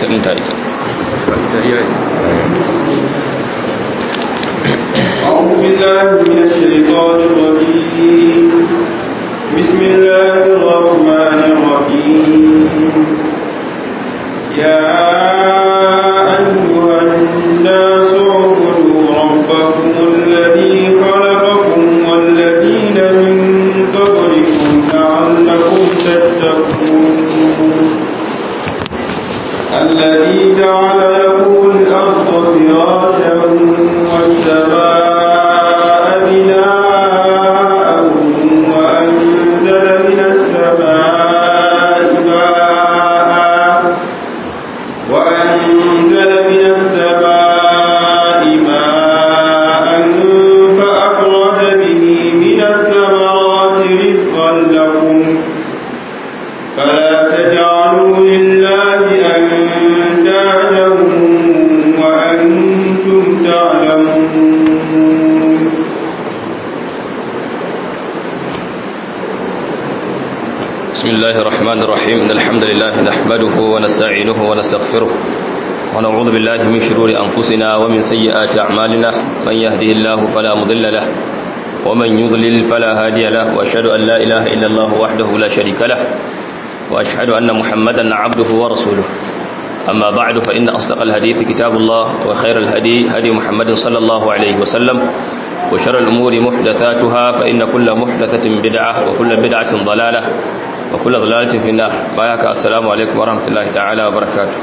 kasar ta isa أعوذ بالله من الشيطان الرجيم بسم الله الرحمن الرحيم يا أيها الناس اعبدوا ربكم الذي خلقكم والذين من قبلكم لعلكم تتقون الذي جعل لكم الأرض فراشا والسماء بناء وأنزل من السماء ماء وأنزل من السماء ماء فأخرج به من الثمرات رزقا لكم فلا تجعلوا لله أندادا وأنتم تعلمون بسم الله الرحمن الرحيم إن الحمد لله نحمده ونستعينه ونستغفره ونعوذ بالله من شرور أنفسنا ومن سيئات أعمالنا من يهده الله فلا مضل له ومن يضلل فلا هادي له وأشهد أن لا إله إلا الله وحده لا شريك له وأشهد أن محمدا عبده ورسوله أما بعد فإن أصدق الحديث كتاب الله وخير الهدي هدي محمد صلى الله عليه وسلم وشر الأمور محدثاتها فإن كل محدثة بدعة وكل بدعة ضلالة وكل ضلالة في النار بايك السلام عليكم ورحمة الله تعالى وبركاته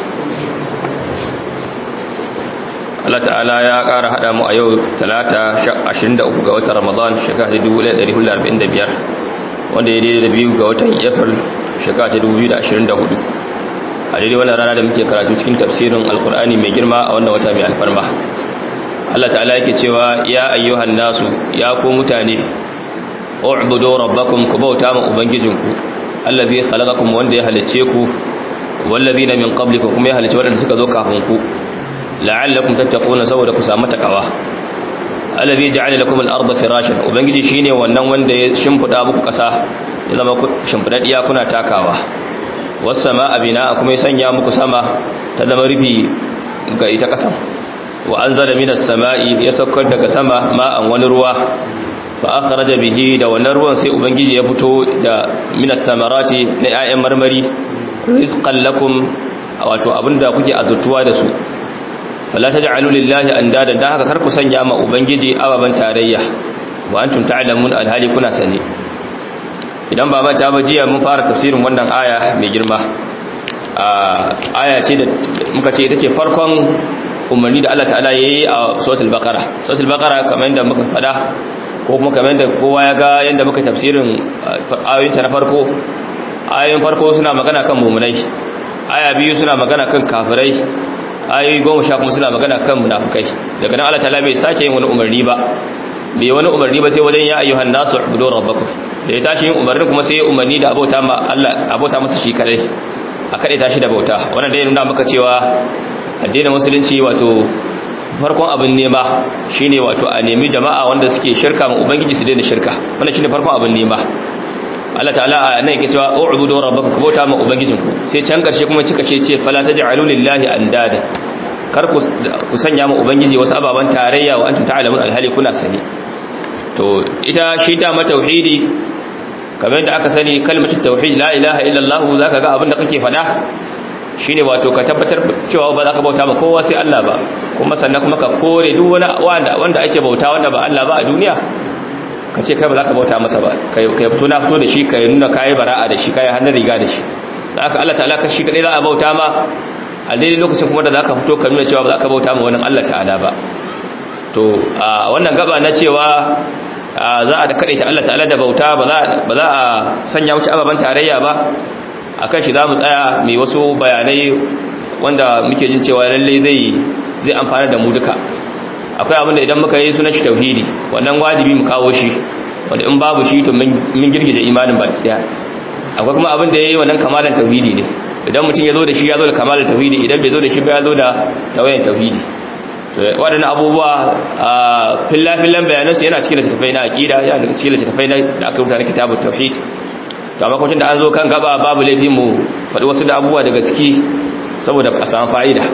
Allah ta'ala ya ƙara haɗa mu a yau talata 23 ga watan Ramadan shekara 1445 wanda ya daidai da biyu ga watan April shekara 2024 a daidai wannan rana da muke karatu cikin tafsirin alkur'ani mai girma a wannan wata mai alfarma Allah ta'ala yake cewa ya ayyuhan nasu ya ku mutane u'budu rabbakum ku bauta ma ubangijinku allazi khalaqakum wanda ya halice ku wallazina min qablikum kuma ya halice wadanda suka zo kafin ku la'allakum tattaquna saboda ku samu takawa allazi ja'ala lakum al-ardha firashan ubangiji shine wannan wanda ya shimfida muku kasa ya zama shimfidaddiya kuna takawa was samaa bina'a kuma ya sanya muku sama ta zama rufi ga ita kasan wa anzala minas sama'i ya saukar daga sama ma'an wani ruwa fa akhraja bihi da wannan ruwan sai ubangiji ya fito da minat tamarati na 'ya'yan marmari rizqan lakum wato abinda kuke azurtuwa da su fala taj'alu lillahi andada dan haka kar ku sanya ma ubangiji ababan tarayya wa antum ta'lamun alhali kuna sani idan ba mata ba jiya mun fara tafsirin wannan aya mai girma aya ce da muka ce ita ce farkon umarni da Allah ta'ala yayi a suratul baqara suratul baqara kamar yadda muka fada ko kuma kamar yadda kowa ya ga yadda muka tafsirin ayoyin ta na farko ayoyin farko suna magana kan mu'minai aya biyu suna magana kan kafirai ayoyi goma sha kuma suna magana kan munafukai daga nan Allah ta'ala bai sake yin wani umarni ba bai wani umarni ba sai wajen ya ayyuhan nasu ubudu rabbakum da ya tashi yin umarni kuma sai ya umarni da abota ma Allah abota masa shi kadai a kadai tashi da bauta wannan dai nuna maka cewa addinin musulunci wato farkon abin nema shine wato a nemi jama'a wanda suke shirka ma ubangiji su daina shirka wannan shine farkon abin nema Allah ta'ala nan yake cewa u'budu rabbakum kubota ma ubangijinku sai can karshe kuma cika ce ce fala taj'alu lillahi andada kar ku sanya ma ubangiji wasu ababan tarayya wa antum ta'lamun alhali kuna sani to ita shi da ma tauhidi kamar yadda aka sani kalmatu tauhid la ilaha illallah zaka ga abin da kake fada shine wato ka tabbatar cewa ba za ka bauta ma kowa sai Allah ba kuma sannan kuma ka kore duk wani wanda wanda ake bauta wanda ba Allah ba a duniya ka ce kai ba za ka bauta masa ba kai fito na fito da shi kai nuna kayi bara'a da shi kayi hannun riga da shi da aka Allah ta'ala ka shi kadai za a bauta ma a daidai lokacin kuma da za ka fito ka nuna cewa ba za ka bauta ma wani Allah ta'ala ba to a wannan gaba na cewa za a kaɗai ta Allah ta'ala da bauta ba za a sanya wuce ababen tarayya ba a kan shi za mu tsaya mai wasu bayanai wanda muke jin cewa lallai zai zai amfana da mu duka akwai abin da idan muka yi sunan shi tauhidi wannan wajibi mu kawo shi wanda in babu shi to mun girgije imanin baki daya akwai kuma abin da yayi wannan kamalan tauhidi ne idan mutum ya zo da shi ya zo da kamalan tauhidi idan bai zo da shi ba ya zo da tawayan tauhidi waɗannan abubuwa a fillafillan bayanansu yana cikin littattafai na aƙida yana da cikin littattafai da aka rubuta na kitabun tauhid to amma kwacin da an zo kan gaba babu laifin mu faɗi wasu da abubuwa daga ciki saboda a samu fa'ida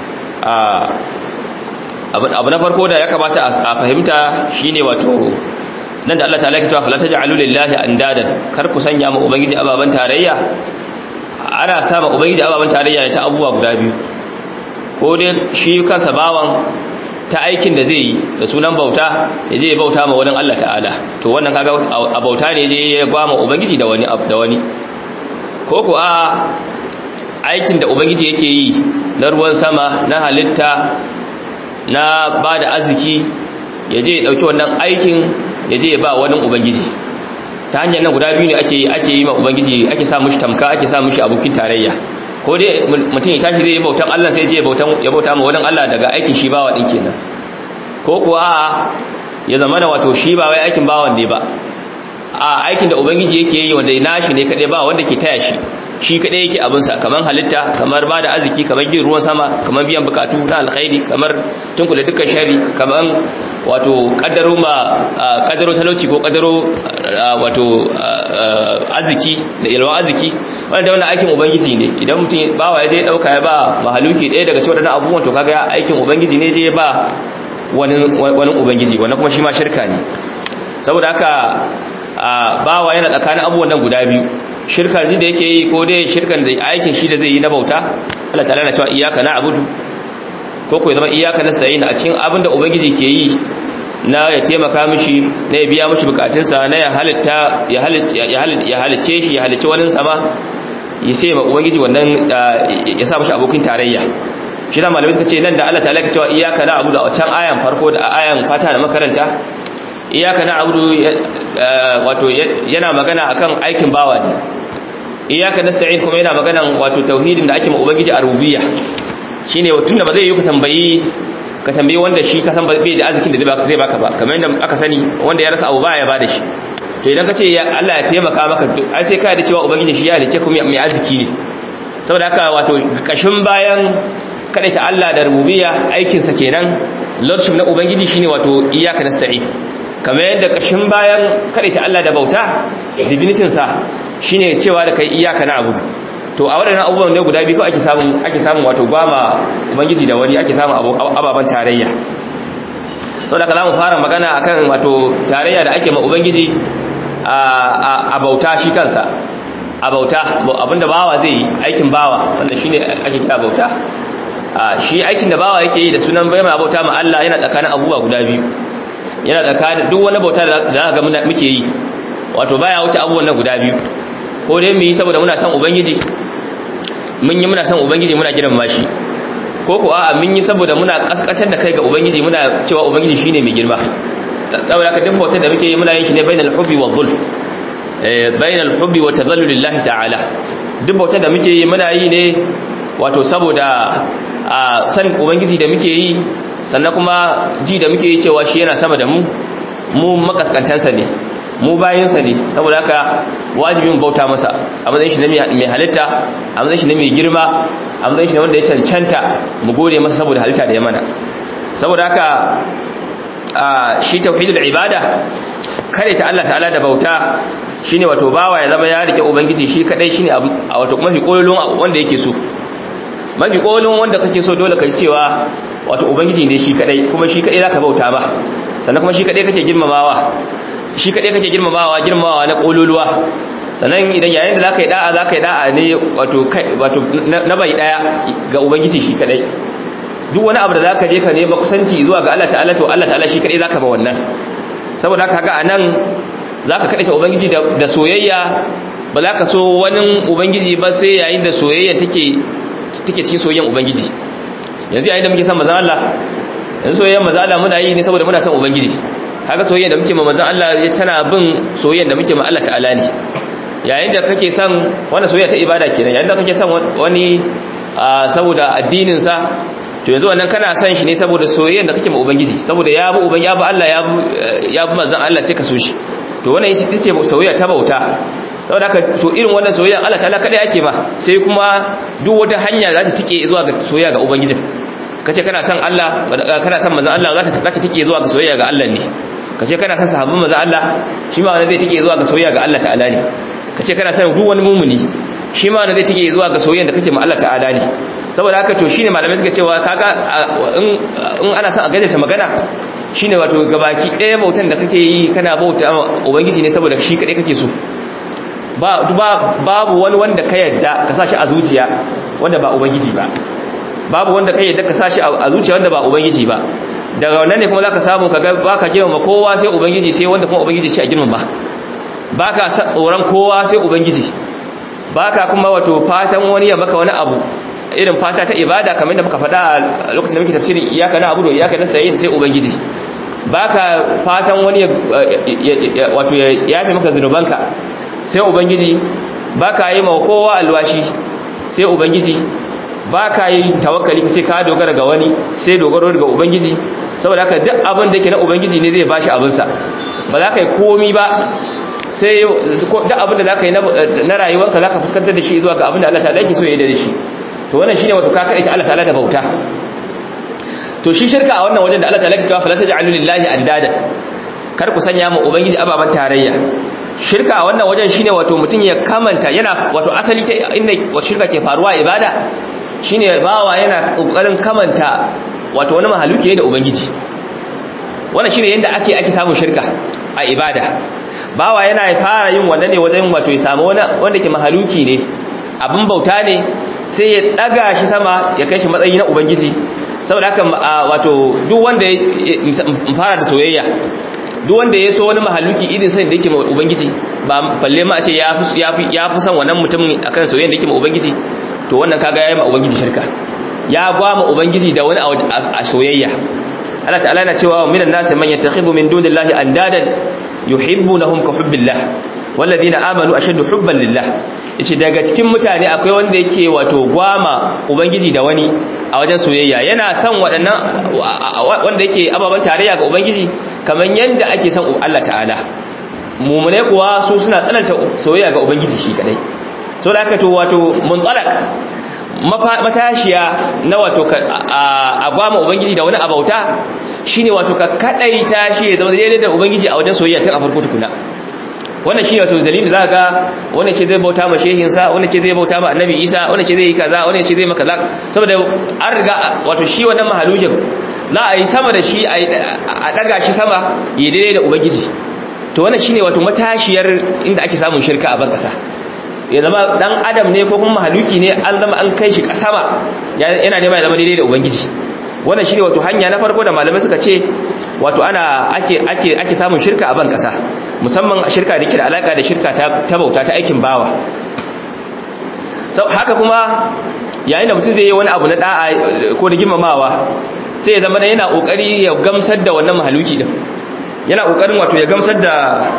abu na farko da ya kamata a fahimta shine wato nan da Allah ta alaƙi cewa falata ja'alu lillahi andadan kar ku sanya ma ubangiji ababan tarayya ana sama ubangiji ababan tarayya ta abubuwa guda biyu ko dai shi kansa bawan ta aikin da zai yi da sunan bauta ya je ya bauta ma wani Allah ta'ala to wannan kaga a bauta ne je ya ba ma ubangiji da wani da wani ko ko a aikin da ubangiji yake yi na ruwan sama na halitta na ba da arziki ya je ya dauki wannan aikin ya je ya ba wani ubangiji ta hanyar nan guda biyu ne ake ake yi ma ubangiji ake sa mushi tamka ake sa mushi abokin tarayya ko dai mutum ya tashi zai yi bautan Allah sai je ya bautan ya bauta ma wani Allah daga aikin shi bawa din kenan ko kuwa ya zama na wato shi ba wai aikin bawan ne ba a aikin da ubangiji yake yi wanda nashi ne kadai ba wanda ke taya shi shi kadai yake abinsa kamar halitta kamar ba da arziki kamar gin ruwan sama kamar biyan bukatu na alkhairi kamar tunkula dukkan shari kamar wato kaddaro ma kaddaro talauci ko kaddaro wato arziki da ilwa arziki wanda wannan aikin ubangiji ne idan mutum bawa ya je dauka ya ba mahaluki ɗaya daga cikin wadannan abubuwan to kaga aikin ubangiji ne je ba wani wani ubangiji wannan kuma shi ma shirka ne saboda haka bawa yana tsakanin abubuwan nan guda biyu shirka ji da yake yi ko dai shirkan da aikin shi da zai yi na bauta Allah ta'ala na cewa iyyaka na'budu ko ko zama iyyaka nasta'in a cikin abin da ubangiji ke yi na ya taimaka mishi na ya biya mishi bukatunsa na ya halitta ya halitta ya halicce shi ya halicce wani sama ya sai ma ubangiji wannan ya sa mishi abokin tarayya shi da malamai suka ce nan da Allah ta'ala ke cewa iyyaka na'budu a can ayan farko da ayan fata da makaranta iyaka na abudu wato yana magana akan aikin bawa ne iyaka nasta'in kuma yana magana wato tauhidin da ake ma ubangiji a rububiyya shine tunda ba zai yi ka tambayi ka tambayi wanda shi ka san bai da arzikin da zai baka ba kamar yadda aka sani wanda ya rasa abu baya ba da shi to idan ka ce Allah ya taimaka maka ai sai ka da cewa ubangiji shi ya halice kuma mai arziki ne saboda haka wato kashin bayan kada ta Allah da rububiyya aikin sa kenan lordship na ubangiji shine wato iyaka nasta'in kamar yadda kashin bayan ta Allah da bauta divinitinsa shine cewa da kai iyaka na abudu to a waɗannan abubuwan ne guda biyu ake samun ake samun wato gwama ubangiji da wani ake samun ababen tarayya sau da za mu fara magana akan wato tarayya da ake ma ubangiji a bauta shi kansa a bauta abinda bawa zai yi aikin bawa wanda shine ake kira bauta shi aikin da bawa yake yi da sunan bai ma bauta ma Allah yana tsakanin abubuwa guda biyu yana tsakanin duk wani bauta da za ga muke yi wato baya wuce abubuwan nan guda biyu ko dai mu yi saboda muna son ubangiji mun yi muna son ubangiji muna girmama shi ko ko a'a mun yi saboda muna kaskatar da kai ga ubangiji muna cewa ubangiji shine mai girma saboda haka duk bautar da muke yi muna yin shi ne bainal hubbi wa dhul eh bainal hubbi wa tadhallul lillahi ta'ala duk bautar da muke yi muna yi ne wato saboda a san ubangiji da muke yi sannan kuma ji da muke yi cewa shi yana sama da mu mu makaskantansa ne mu bayinsa ne saboda haka wajibin bauta masa a matsayin shi na mai halitta a matsayin shi na mai girma a matsayin shi na wanda ya cancanta mu gode masa saboda halitta da ya mana saboda haka shi tauhidul ibada kare ta Allah ta'ala da bauta shine wato bawa ya zama ya rike ubangiji shi kadai shine a wato mafi kololon wanda yake so mafi kololon wanda kake so dole kai cewa wato ubangiji ne shi kadai kuma shi kadai zaka bauta ba sannan kuma shi kadai kake girmamawa shi kadai kake girmamawa girmamawa na kololuwa sannan idan yayin da zaka yi da'a zaka yi da'a ne wato wato na bai daya ga ubangiji shi kadai duk wani abu da zaka je ka nema kusanci zuwa ga Allah ta'ala to Allah ta'ala shi kadai zaka ba wannan saboda haka ga anan zaka kadaita ubangiji da soyayya ba za ka so wani ubangiji ba sai yayin da soyayya take take cikin soyayyan ubangiji yanzu yayin da muke son manzon Allah yanzu soyayyan manzon Allah muna yi ne saboda muna son ubangiji kaga soyayyan da muke ma manzon Allah tana bin soyayyan da muke ma Allah ta'ala ne yayin da kake son wannan soyayya ta ibada kenan yayin da kake son wani saboda addinin sa to yanzu wannan kana son shi ne saboda soyayyan da kake ma ubangiji saboda ya bi uban ya bi Allah ya bi ya bi manzon Allah sai ka so shi to wannan ita ce soyayya ta bauta saboda haka to irin wannan soyayya Allah ta'ala kada yake ma sai kuma duk wata hanya za ta tike zuwa ga soyayya ga ubangijin kace kana son Allah kana son manzon Allah za ta za ta tike zuwa ga soyayya ga Allah ne kace kana son sahabban manzon Allah shi ma wannan zai tike zuwa ga soyayya ga Allah ta'ala ne kace kana son duk wani mumuni shi ma wannan zai tike zuwa ga soyayya da kake ma Allah ta'ala ne saboda haka to shine malamai suka cewa kaga in ana son a gajarta magana shine wato gabaki ɗaya bautan da kake yi kana bauta ubangiji ne saboda shi kaɗai kake so babu wani wanda ka yadda ka sa shi a zuciya wanda ba ubangiji ba babu wanda ka yadda ka sa shi a zuciya wanda ba ubangiji ba daga wannan ne kuma za ka samu ka ba ka girmama kowa sai ubangiji sai wanda kuma ubangiji ce a girmama ba ka tsoron kowa sai ubangiji ba ka kuma wato fatan wani ya maka wani abu irin fata ta ibada kamar da muka faɗa a lokacin da muke tafsirin iyaka na abu da iyaka na sayin sai ubangiji ba ka fatan wani wato ya yafe maka zunubanka sai ubangiji ba ka yi ma kowa alwashi sai ubangiji ba ka yi tawakkali ka ce ka dogara ga wani sai dogaro ga ubangiji saboda haka duk abin da ke na ubangiji ne zai bashi abinsa ba za ka yi komi ba sai duk abin da za ka yi na rayuwarka za ka fuskantar da shi zuwa ga abin da Allah ta yake so ya yi da shi to wannan shine wato ka kaɗaita Allah ta'ala da bauta to shi shirka a wannan wajen da Allah ta'ala ke cewa fala taj'alu lillahi andada kar ku sanya mu ubangiji ababan tarayya shirka a wannan wajen shine wato mutum ya kamanta yana wato asali ta inda wato shirka ke faruwa ibada shine bawa yana kokarin kamanta wato wani mahaluki ne da ubangiji wannan shine yanda ake ake samun shirka a ibada bawa yana fara yin wannan ne wajen wato ya samu wani wanda ke mahaluki ne abin bauta ne sai ya daga shi sama ya kai shi matsayi na ubangiji saboda haka wato duk wanda ya fara da soyayya duk wanda ya so wani mahaluki irin sai da yake ma ubangiji ba balle ma a ce ya fi ya fi son wannan mutumin akan soyayya da yake ma ubangiji to wannan kaga yayi ma ubangiji shirka ya gwa ma ubangiji da wani a soyayya Allah ta'ala yana cewa minan nasi man yattakhidhu min dunillahi andadan yuhibbunahum ka hubbillah walladhina amanu ashaddu hubban lillah yace daga cikin mutane akwai wanda yake wato gwama ubangiji da wani a wajen soyayya yana son waɗannan wanda yake ababan tarayya ga ubangiji kamar yadda ake son Allah ta'ala mumune kuwa su suna tsananta soyayya ga ubangiji shi kadai so da aka to wato muntalak matashiya na wato a gwama ubangiji da wani abauta shine wato ka kadaita shi ya zama daidai da ubangiji a wajen soyayya tun a farko tukuna wannan shi wato dalilin za ga wanda ce zai bauta ma shehinsa wanda ce zai bauta ma annabi isa wanda ce zai yi kaza wanda ce zai maka kaza saboda an riga wato shi wannan mahalujin za a yi sama da shi a daga shi sama ya daidai da ubangiji to wannan shine wato matashiyar inda ake samun shirka a ban kasa ya zama dan adam ne ko kuma mahaluki ne an zama an kai shi sama yana nema ya zama daidai da ubangiji wannan shine wato hanya na farko da malamai suka ce wato ana ake ake ake samun shirka a ban kasa musamman shirka da ke da alaka da shirka ta bauta ta aikin bawa sau haka kuma yayin da mutum zai yi wani abu na da'a ko da girmamawa sai ya zama da yana kokari ya gamsar da wannan mahaluki din yana kokarin wato ya gamsar da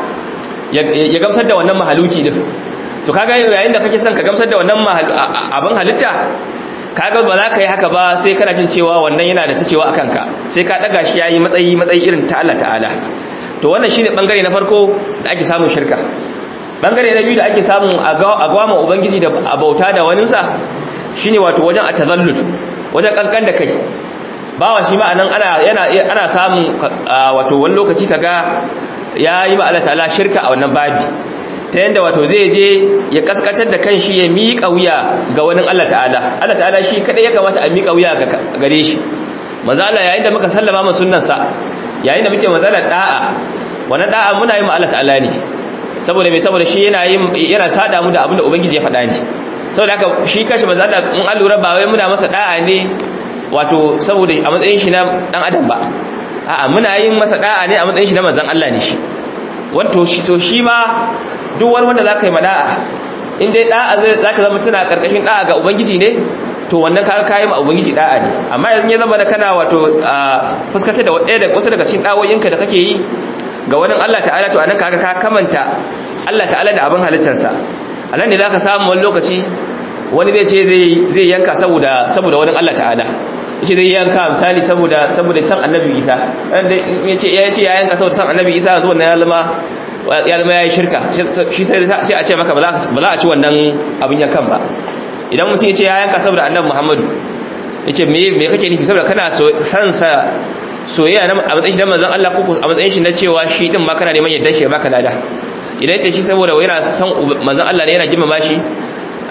ya gamsar da wannan mahaluki din to kaga yayin da kake son ka gamsar da wannan abin halitta kaga ba za ka yi haka ba sai kana jin cewa wannan yana da ta cewa akan ka sai ka daga shi yayi matsayi matsayi irin ta Allah ta'ala to wannan shine bangare na farko da ake samun shirka bangare na biyu da ake samun agwama ubangiji da abauta da waninsa shine wato wajen atazallul wajen kankan da kai bawa shi ma anan ana yana ana samun wato wani lokaci kaga yayi ma Allah ta'ala shirka a wannan babi ta yanda wato zai je ya kaskatar da kanshi ya miƙa wuya ga wani Allah ta'ala Allah ta'ala shi kadai ya kamata a miƙa wuya gare shi manzo Allah yayin da muka sallama mu sunnansa yayin da muke mazalar da'a wannan da'a muna yi ma Allah ta'ala ne saboda me saboda shi yana yin yana sada mu da abin da ubangiji ya faɗa ne saboda haka shi kashi manzo Allah in an lura ba wai muna masa da'a ne wato saboda a matsayin shi na dan adam ba a'a muna yin masa da'a ne a matsayin shi na manzon Allah ne shi wato shi so shi ma duk wani wanda zaka yi mada'a in dai da'a zaka zama tana karkashin da'a ga ubangiji ne to wannan kaga kayi ma ubangiji da'a ne amma yanzu ya zama da kana wato fuskantar da ɗaya da wasu daga cikin dawoyinka da kake yi ga wani Allah ta'ala to anan kaga ka kamanta Allah ta'ala da abin halittarsa anan ne zaka samu wani lokaci wani zai ce zai zai yanka saboda saboda wani Allah ta'ala yace zai yanka misali saboda saboda san annabi Isa yace ya ce ya yanka saboda san annabi Isa zuwa na ya zama ya zama yayi shirka shi sai sai a ce maka ba za a ci wannan abin yankan ba idan mutum ya ce ya yanka saboda annabi Muhammadu yace me me kake nufi saboda kana san sa soyayya na a matsayin shi na manzon Allah ko a matsayin shi na cewa shi din ma kana neman yadda shi ya baka lada idan yace shi saboda yana san manzon Allah ne yana girmama shi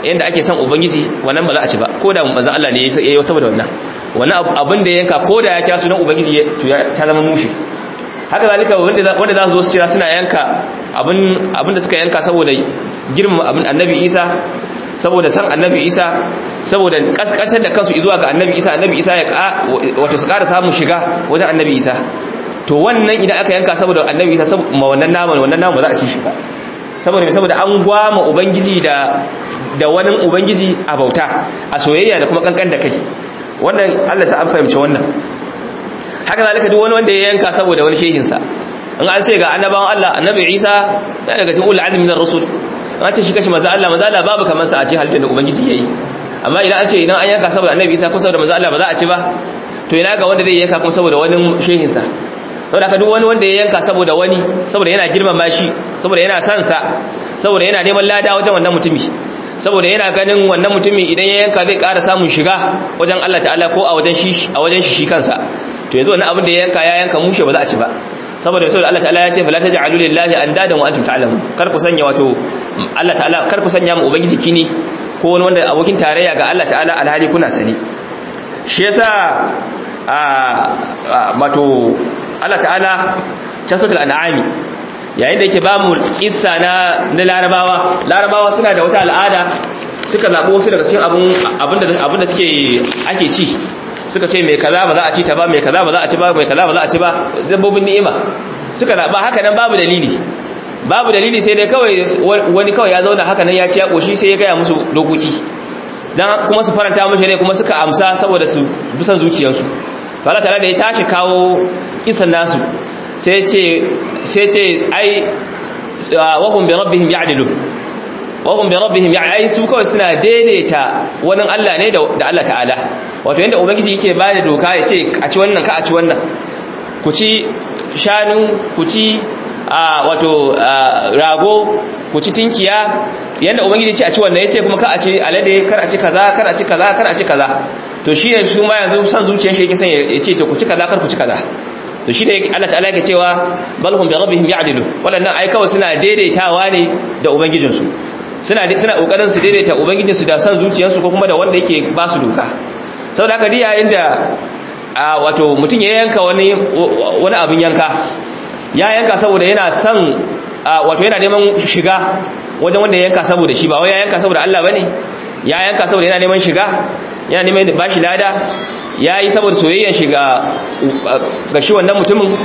yanda ake son ubangiji wannan ba za a ci ba ko da manzo Allah ne yayi saboda wannan wannan abin da ya yanka ko da ya kya sunan ubangiji to ta zama mushi haka zalika wanda wanda za su zo su cira suna yanka abin abin da suka yanka saboda girmama abin annabi Isa saboda san annabi Isa saboda kaskantar da kansu zuwa ga annabi Isa annabi Isa ya wato su ƙara samun shiga wajen annabi Isa to wannan idan aka yanka saboda annabi Isa saboda wannan naman wannan naman ba za a ci shi ba saboda saboda an gwama ubangiji da da wani ubangiji a bauta a soyayya da kuma kankan da kai wannan Allah sa an fahimci wannan haka zalika duk wani wanda ya yanka saboda wani shehin sa in an ce ga annabawan Allah annabi Isa ya daga cikin ulul azmi minar rusul an ce shi kashi maza Allah maza Allah babu kamar sa a ce halittar da ubangiji yayi amma idan an ce idan an yanka saboda annabi Isa ko saboda maza Allah ba za a ci ba to ina ga wanda zai yanka kuma saboda wani shehin sa saboda ka duk wani wanda ya yanka saboda wani saboda yana girmama shi saboda yana son sa saboda yana neman lada wajen wannan mutumi saboda yana ganin wannan mutumi idan ya yanka zai ƙara samun shiga wajen Allah ta'ala ko a wajen shi a wajen shi shi kansa to yanzu wannan abin da ya yanka ya yanka mushe ba za a ci ba saboda saboda Allah ta'ala ya ce fala taj'alu lillahi andadan wa antum ta'lamun kar ku sanya wato Allah ta'ala kar ku sanya mu ubangiji kini ko wani wanda abokin tarayya ga Allah ta'ala alhali kuna sani shi yasa a wato Allah ta'ala casatul an'ami yayin da yake ba mu kissa na na larabawa larabawa suna da wata al'ada suka zabo wasu daga cikin abun abinda abinda suke ake ci suka ce mai kaza ba za a ci ta ba mai kaza ba za a ci ba mai kaza ba za a ci ba dabbobin ni'ima suka zaba haka nan babu dalili babu dalili sai dai kawai wani kawai ya zauna haka nan ya ci ya koshi sai ya gaya musu dokoki dan kuma su faranta mishi ne kuma suka amsa saboda su bisan zuciyarsu to Allah ta'ala da ya tashi kawo kisan nasu sai ce sai ce ai wahum bi rabbihim ya'dilu wahum bi rabbihim ya'ai su kawai suna daidaita wani Allah ne da Allah ta'ala wato yanda ubangiji yake bada doka ya ce a ci wannan ka a ci wannan ku ci shanu ku ci wato rago ku ci tinkiya yanda ubangiji ce a ci wannan yace kuma ka a ci alade kar a ci kaza kar a ci kaza kar a ci kaza to shi ne su ma yanzu san zuciyar shi yake son ya ce to ku ci kaza kar ku ci kaza to shi ne Allah ta'ala yake cewa balhum bi rabbihim ya'dilu wadannan ai kawai suna daidaitawa ne da ubangijinsu suna suna kokarin su daidaita ubangijinsu da san zuciyarsu ko kuma da wanda yake ba su doka saboda haka diya inda wato mutum ya yanka wani wani abin yanka ya yanka saboda yana son wato yana neman shiga wajen wanda ya yanka saboda shi ba wai ya yanka saboda Allah bane ya yanka saboda yana neman shiga yana neman bashi lada ya yi saboda soyayyar shiga ga shi wannan mutumin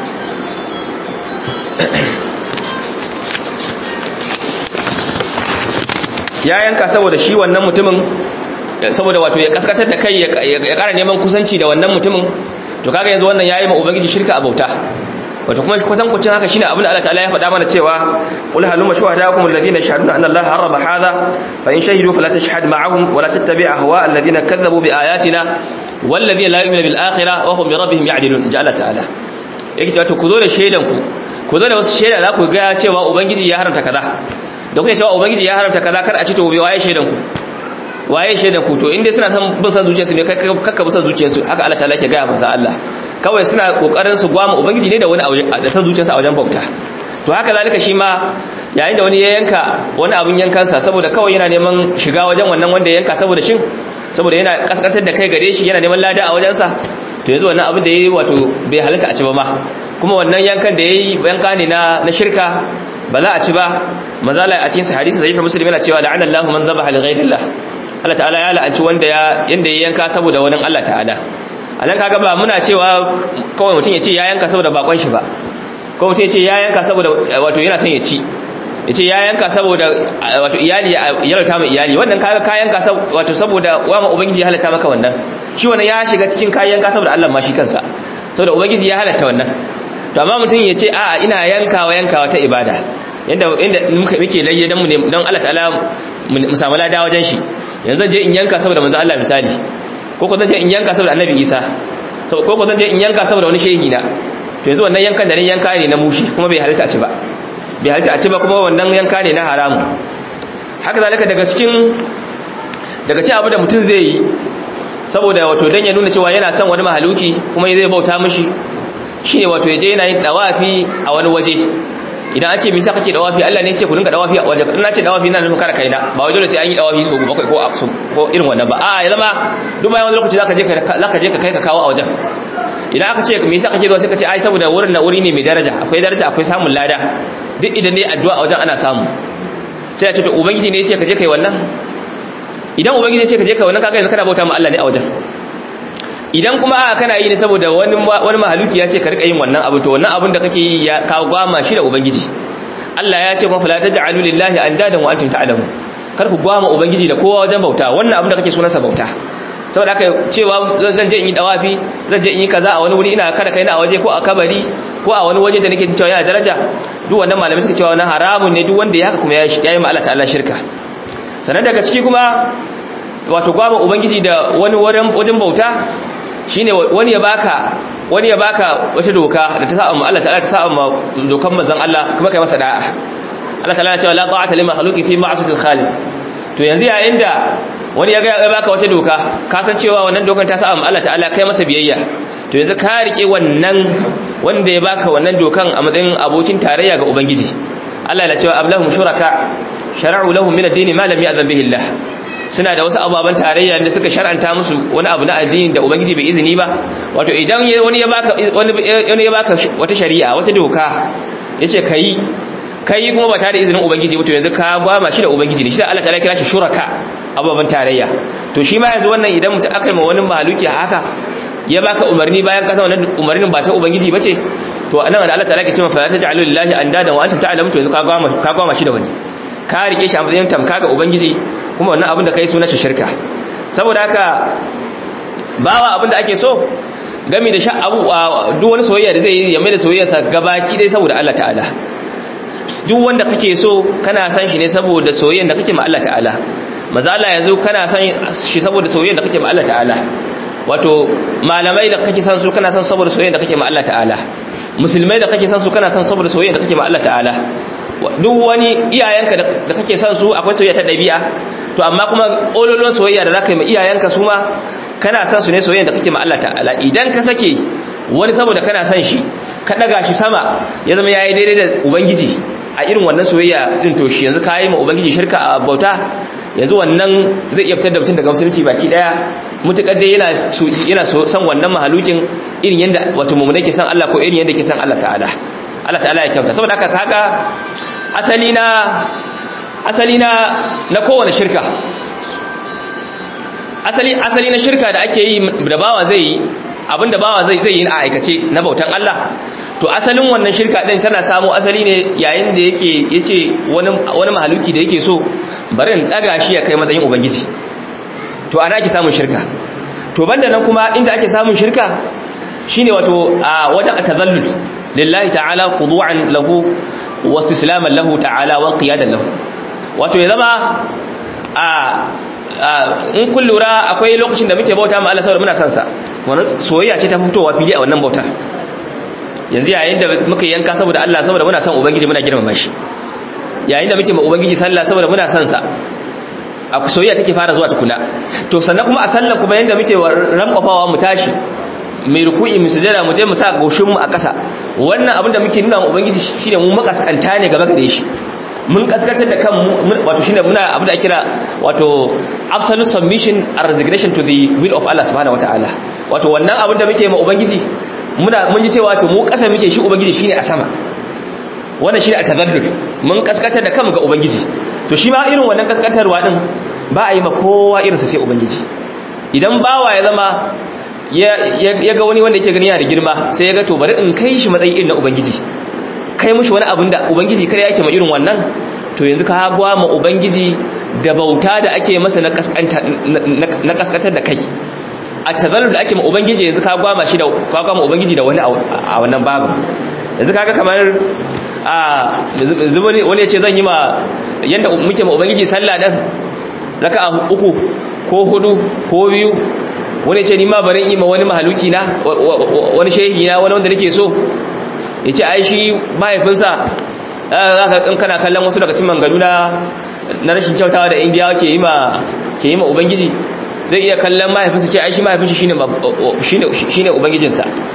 ya yanka saboda shi wannan mutumin saboda wato ya kaskatar da kai ya kara neman kusanci da wannan mutumin to kaga yanzu wannan yayi ma ubangiji shirka a bauta wato kuma kusan kucin haka shine abin da Allah ta'ala ya faɗa mana cewa qul halumma shuhadaakum alladhina yashhaduna anna Allah harrama hadha fa in shahidu fala tashhad ma'ahum wa la tattabi' ahwa alladhina kadzabu bi ayatina walladhina la yu'minu bil akhirah wa hum bi rabbihim ya'dilun ja'ala ta'ala yake cewa to ku zo da shaidan ku ku zo da wasu shaida za ku ga cewa ubangiji ya haramta kaza da kuke cewa ubangiji ya haramta kaza kar a ci to bai waye shaidan ku waye shaidan ku to inda suna san bin san zuciyarsu ne kakka bin san zuciyarsu haka Allah ta'ala ke ga masa Allah kawai suna kokarin su gwama ubangiji ne da wani da san zuciyarsa a wajen bauta to haka zalika shi ma yayin da wani ya yanka wani abin yankansa saboda kawai yana neman shiga wajen wannan wanda ya yanka saboda shin saboda yana kaskantar da kai gare shi yana neman lada a wajensa to yanzu wannan abin da yayi wato bai halitta a ci ba ma kuma wannan yankan da yayi yanka ne na na shirka ba za a ci ba mazala a cikin hadisi sahih muslim yana cewa la'ana Allahu man dhabaha li ghayrillah Allah ta'ala ya la'anci wanda ya yanda ya yanka saboda wani Allah ta'ala anan kaga ba muna cewa kawai mutum ya ce ya yanka saboda bakon shi ba ko mutum ya ce ya yanka saboda wato yana son ya ci ya ce ya yanka saboda wato iyali ya rauta mai iyali wannan kaga ka yanka wato saboda wama ubangiji ya halatta maka wannan shi wannan ya shiga cikin kayan yanka saboda Allah ma shi kansa saboda ubangiji ya halatta wannan to amma mutum ya ce a'a ina yankawa yankawa ta ibada yanda inda muke layye dan mu ne dan Allah ta'ala mu samu lada wajen shi yanzu zan je in yanka saboda manzo Allah misali ko ko zan je in yanka saboda annabi Isa ko ko zan je in yanka saboda wani shehi na to yanzu wannan yankan da ni yanka ne na mushi kuma bai halitta a ci ba bai halitta a ci ba kuma wannan yanka ne na haramu haka zalika daga cikin daga ci abu da mutum zai yi saboda wato dan ya nuna cewa yana son wani mahaluki kuma zai bauta mishi shine wato yaje yana yin dawafi a wani waje idan an ce me yasa kake dawafi Allah ne ya ce ku dinga dawafi a wajen ina ce dawafi ina nufin kare kaina ba wai dole sai an yi dawafi so bakwai ko ko irin wannan ba a ya zama duk bayan wani lokaci zaka je ka zaka je ka kai ka kawo a wajen idan aka ce me yasa kake zuwa sai ka ce ai saboda wurin na wuri ne mai daraja akwai daraja akwai samun lada duk idan ne addu'a a wajen ana samu sai ya ce to ubangiji ne ya ce ka je kai wannan idan ubangiji ya ce ka je kai wannan kaga yanzu kana bauta ma Allah ne a wajen idan kuma a kana yi ne saboda wani wani mahaluki ya ce ka rika yin wannan abu to wannan abun da kake yi ya kawo gwama shi da ubangiji Allah ya ce kuma fala taj'alu lillahi andadan wa antum ta'lamun kar ku gwama ubangiji da kowa wajen bauta wannan abun da kake sunansa bauta saboda haka cewa zan je in yi dawafi zan je in yi kaza a wani wuri ina kada kaina a waje ko a kabari ko a wani waje da nake cewa yana daraja duk wannan malamai suka cewa wannan haramun ne duk wanda ya haka kuma ya yi ma Allah ta'ala shirka sannan daga ciki kuma wato gwama ubangiji da wani wajen bauta shine wani ya baka wani ya baka wata doka da ta sa'a Allah ta'ala ta sa'a dokan manzon Allah kuma kai masa da'a Allah ta'ala ya ce la ta'ata lima makhluqi fi ma'siyatil khaliq to yanzu yayin da wani ya ga ya baka wata doka ka san cewa wannan dokan ta sa'a Allah ta'ala kai masa biyayya to yanzu ka rike wannan wanda ya baka wannan dokan a matsayin abokin tarayya ga ubangiji Allah ya ce ablahum shuraka shar'u lahum min ad-din ma lam ya'zan bihi Allah suna da wasu ababen tarayya da suka shar'anta musu wani abu na addini da ubangiji bai izini ba wato idan wani ya baka wani ya baka wata shari'a wata doka yace kai kai kuma ba tare da izinin ubangiji ba to yanzu ka gwama shi da ubangiji ne shi da Allah ta'ala kira shi shuraka ababen tarayya to shi ma yanzu wannan idan mutum aka yi ma wani mahaluki haka ya baka umarni bayan kasa wannan umarnin ba ta ubangiji bace to anan da Allah ta'ala ke cewa fa taj'alu lillahi andada wa antum ta'lamun to yanzu ka gwama ka gwama shi da wani ka rike shi a matsayin tamka ga ubangiji kuma wannan abin da kai sunan shi shirka saboda haka bawa abin da ake so gami da sha abu duk wani soyayya da zai yi ya mai da soyayyarsa gabaki dai saboda Allah ta'ala duk wanda kake so kana san shi ne saboda soyayyar da kake ma Allah ta'ala maza Allah yanzu kana san shi saboda soyayyar da kake ma Allah ta'ala wato malamai da kake san su kana san saboda soyayyar da kake ma Allah ta'ala musulmai da kake san su kana san saboda soyayyar da kake ma Allah ta'ala duk wani iyayenka da kake son su akwai soyayya ta dabi'a to amma kuma ololon soyayya da zaka yi ma iyayenka su ma kana son su ne soyayya da kake ma Allah ta'ala idan ka sake wani saboda kana son shi ka daga shi sama ya zama yayi daidai da ubangiji a irin wannan soyayya din to shi yanzu kai ma ubangiji shirka a bauta yanzu wannan zai iya fitar da mutum daga musulunci baki daya mutukar dai yana yana son wannan mahalukin irin yanda wato mu'mina ke san Allah ko irin yanda ke san Allah ta'ala Allah ta'ala ya kyauta saboda haka kaga asali na asali na na kowane shirka asali asali na shirka da ake yi da bawa zai yi abinda bawa zai zai yi a aikace na bautan Allah to asalin wannan shirka din tana samu asali ne yayin da yake yace wani wani mahaluki da yake so bari in daga shi ya kai matsayin ubangiji to ana ake samun shirka to banda nan kuma inda ake samun shirka shine wato a wajen atazallul lillahi ta'ala khudu'an lahu wa istislaman lahu ta'ala wa qiyadan lahu wato ya zama a in kun lura akwai lokacin da muke bauta ma Allah saboda muna son sa wannan soyayya ce ta fitowa fili a wannan bauta yanzu yayin da muka yanka saboda Allah saboda muna son ubangiji muna girmama shi yayin da muke ma ubangiji sallah saboda muna son sa a soyayya take fara zuwa tukuna to sannan kuma a sallan kuma yanda muke rankwafawa mu tashi mai ruku'i mu sujada mu je mu sa goshin mu a ƙasa wannan abin da muke nuna wa ubangiji shine mu makaskanta ne gaba gare shi mun kaskantar da kanmu wato shine muna abin da ake kira wato absolute submission and resignation to the will of Allah subhanahu wataala wato wannan abin da muke ma ubangiji muna mun ji cewa to mu ƙasa muke shi ubangiji shine a sama wannan shine at-tadallul mun kaskantar da kanmu ga ubangiji to shi ma irin wannan kaskantarwa din ba a yi ma kowa irinsa sai ubangiji idan bawa ya zama ya ga wani wanda yake gani yana da girma sai ya ga to bari in kai shi matsayi irin na ubangiji kai mushi wani abin da ubangiji kare yake ma irin wannan to yanzu ka gwa ma ubangiji da bauta da ake masa na kaskantar da kai a tazallu da ake ma ubangiji yanzu ka gwa ma shi da ka gwa ma ubangiji da wani a wannan babu yanzu kaga kamar a wani ya ce zan yi ma yanda muke ma ubangiji sallah dan raka'a uku ko hudu ko biyu wani ce ni ma barin ima wani mahaluki na wani shehi na wani wanda nake so ya ce ai shi mahaifinsa za ka in kana kallon wasu daga cin mangalu na na rashin kyautawa da indiyawa ke yi ma ke yi ma ubangiji zai iya kallon mahaifinsa ce ai shi mahaifinsa shine shine shine ubangijinsa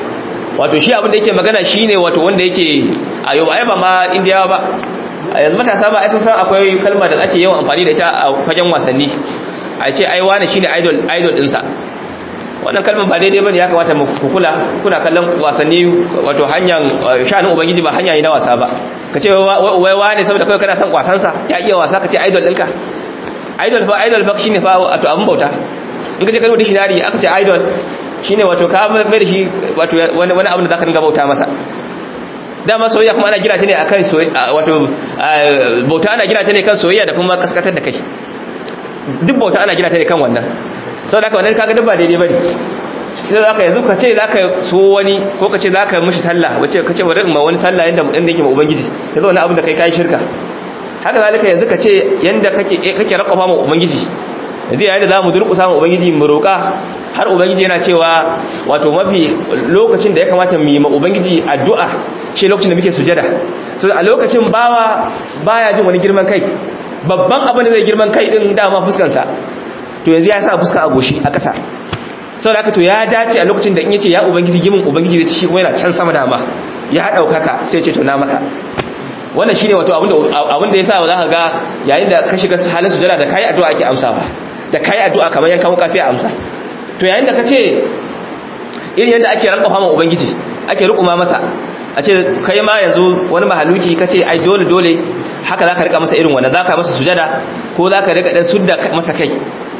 wato shi abin da yake magana shine wato wanda yake a yau ai ba ma indiyawa ba a yanzu matasa ba ai sun san akwai kalma da ake yawan amfani da ita a fagen wasanni a ce ai wani shine idol idol dinsa wannan kalmar ba daidai bane ya kamata mu kula kuna kallon wasanni wato hanyar shanin ubangiji ba hanya ne na wasa ba kace wai wani saboda kai kana son wasan sa ya iya wasa kace idol dinka idol fa idol fa shine fa wato abun bauta in kaje kalmar dictionary aka ce idol shine wato ka mai da shi wato wani wani abu da zaka dinga bauta masa dama soyayya kuma ana gina ta ne akan soyayya wato bauta ana gina ta ne kan soyayya da kuma kaskatar da kai duk bauta ana gina ta ne kan wannan saboda haka wannan kaga duk ba daidai bane sai zaka yanzu ka ce zaka so wani ko ka ce zaka mishi sallah wace ka ce bari in ma wani sallah yanda mutum yake ma ubangiji yanzu wannan abin da kai kai shirka haka zalika yanzu ka ce yanda kake kake rakofa ma ubangiji yanzu yayin da zamu durƙusa ma ubangiji mu roƙa har ubangiji yana cewa wato mafi lokacin da ya kamata mu yi ma ubangiji addu'a shi lokacin da muke sujada to a lokacin bawa baya jin wani girman kai babban abin da zai girman kai din dama fuskar sa to yanzu ya sa fuska a goshi a ƙasa saboda haka to ya dace a lokacin da in yace ya ubangiji gimin ubangiji zai ci shi kuma yana can sama dama ya daukaka sai ya ce to na maka wannan shine wato abin da abin da yasa za ka ga yayin da ka shiga halin sujada da kai addu'a ake amsawa da kai addu'a kamar yankan wuka sai a amsa to yayin da ka ce irin yadda ake ranka fama ubangiji ake rukuma masa a ce kai ma yanzu wani mahaluki ka ce ai dole dole haka za ka rika masa irin wanda za ka masa sujada ko za ka rika dan sudda masa kai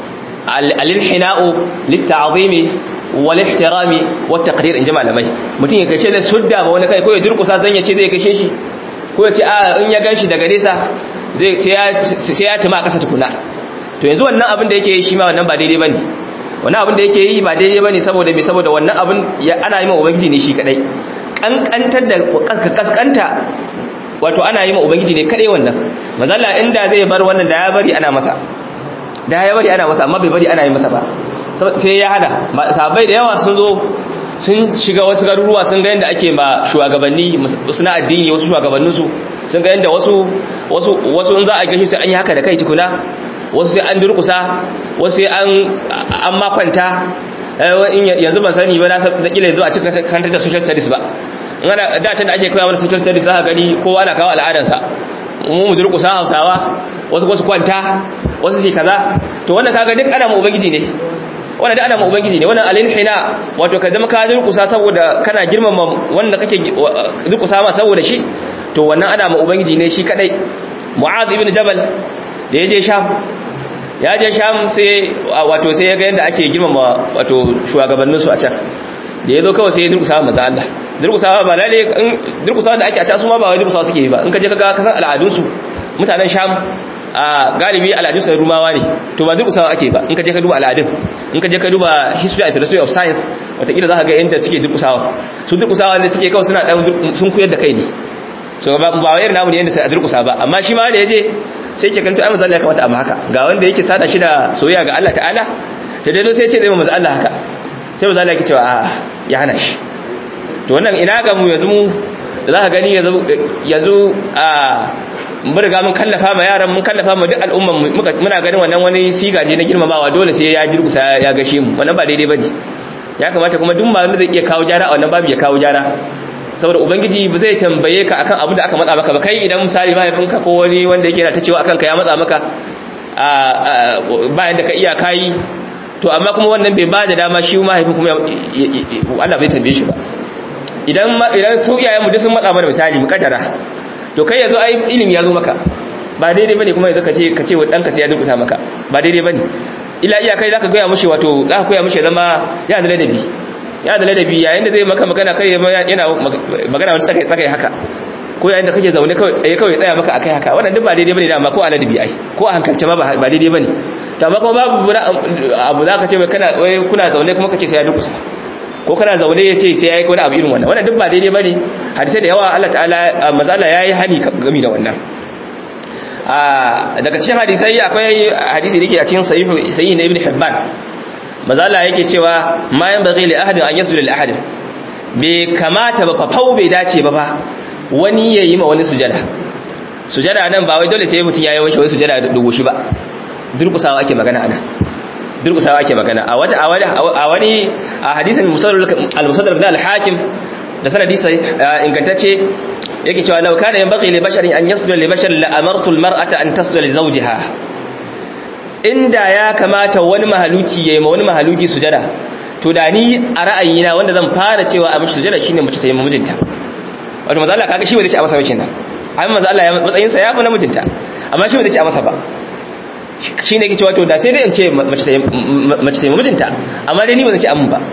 alilhina'u litta'zimi wal ihtirami wat taqdir in jama'a malamai mutum ya kace da sudda ba wani kai ko ya durkusa zan ya ce zai kashe shi ko ya ce a in ya ganshi daga nesa zai sai ya tuma kasa tukuna to yanzu wannan abin da yake yi shi ma wannan ba daidai bane wannan abin da yake yi ba daidai bane saboda me saboda wannan abin ana yi ma ubangiji ne shi kadai kankantar da kaskanta wato ana yi ma ubangiji ne kadai wannan mazalla inda zai bar wannan da ya bari ana masa da ya bari ana masa amma bai bari ana yi masa ba sai ya hada sabai da yawa sun zo sun shiga wasu garuruwa sun ga yadda ake ma shugabanni suna addini wasu shugabanninsu sun ga yadda wasu wasu wasu in za a gashi sai an yi haka da kai tukuna wasu sai an durkusa wasu sai an an makwanta yanzu ban sani ba na kila yanzu a cikin kantar da social studies ba in ana da can da ake koya mana social studies za ka gani kowa na kawo al'adarsa mu mu durkusa hausawa wasu wasu kwanta wasu sai kaza to wannan kaga duk ana mu ubangiji ne wannan duk ana mu ubangiji ne wannan alilhina wato ka zama ka durkusa saboda kana girmama wanda kake durkusa ma saboda shi to wannan ana mu ubangiji ne shi kadai mu'adh ibn jabal da yaje sham ya je sham sai wato sai ya ga yadda ake girmama wato shugabannin su a can da yazo kawai sai ya durkusa manzo Allah durkusa ba lalle durkusa da ake a ta su ma ba wai durkusa suke yi ba in ka je ka ga kasan al'adun su mutanen sham a galibi al'adun sai rumawa ne to ba durkusawa ake ba in ka je ka duba al'adun in ka je ka duba history and philosophy of science watakila za ka ga yadda suke durkusawa su durkusawa ne suke kawai suna dan sun koyar da kai ne so ba ba irin namu ne yadda sai a durkusa ba amma shi ma da yaje sai ke kanta ai manzo Allah ya kamata abu haka ga wanda yake sada shi da soyayya ga Allah ta'ala da dai sai ce zai manzo Allah haka sai manzo Allah yake cewa a ya hana shi to wannan ina ga mu yanzu mu da za ka gani yanzu yanzu a mun riga mun kallafa ma yaran mun kallafa ma duk al'umman muna ganin wannan wani sigaje na girmamawa dole sai ya jirgusa ya gashe mu wannan ba daidai bane ya kamata kuma duk malamin zai iya kawo gyara a wannan babu ya kawo gyara saboda ubangiji ba zai tambaye ka akan abin da aka matsa maka ba kai idan misali mahaifinka ko wani wanda yake na ta cewa akan ka ya matsa maka a bayan da ka iya kayi to amma kuma wannan bai ba da dama shi mahaifin kuma Allah bai tambaye shi ba idan idan su iyayen mu duk sun matsa mana misali mu kaddara to kai yanzu ai ilimi ya zo maka ba daidai bane kuma yanzu ka ce ka ce wa danka sai ya durkusa maka ba daidai bane ila iya kai zaka goya mishi wato zaka koya mishi zama ya da ladabi ya da ladabi yayin da zai maka magana kai yana magana wani tsakai tsakai haka ko yayin da kake zaune kawai tsaye kawai tsaya maka akai haka wannan duk ba daidai bane dama ko a ladabi ai ko a hankalce ma ba daidai bane to amma kuma babu abu zaka ce kana wai kuna zaune kuma kace sai ya durkusa ko kana zaune ya ce sai ya yi wani abu irin wannan wannan duk ba daidai ba ne hadisai da yawa Allah ta'ala mazala ya yi hani gami da wannan daga cikin hadisai akwai hadisi da ke a cikin sayi na ibn hibban mazala yake cewa ma yan bagi li ahadin an yasu da ahadin bai kamata ba fafau bai dace ba ba wani ya yi ma wani sujada sujada nan ba wai dole sai mutum ya yi wani sujada da goshi ba durkusawa ake magana a nan durkusawa ake magana a wata a wani a hadisin al-musaddar ibn al-hakim da sanadi sai ingantacce yake cewa law kana yanbaghi li basharin an yasjuda li basharin la amartu al mar'ata an tasjuda li zawjiha inda ya kamata wani mahaluki yayi ma wani mahaluki sujada to da ni a ra'ayina wanda zan fara cewa a mishi sujada shine mace ta yi mijinta wato manzo Allah kaga shi ba zai ci a masa ba kenan amma manzo Allah ya matsayin sa ya fi na mijinta amma shi ba zai ci a masa ba shine yake cewa to da sai dai in ce mace ta mace ta yi mijinta amma dai ni ba zan ci amin ba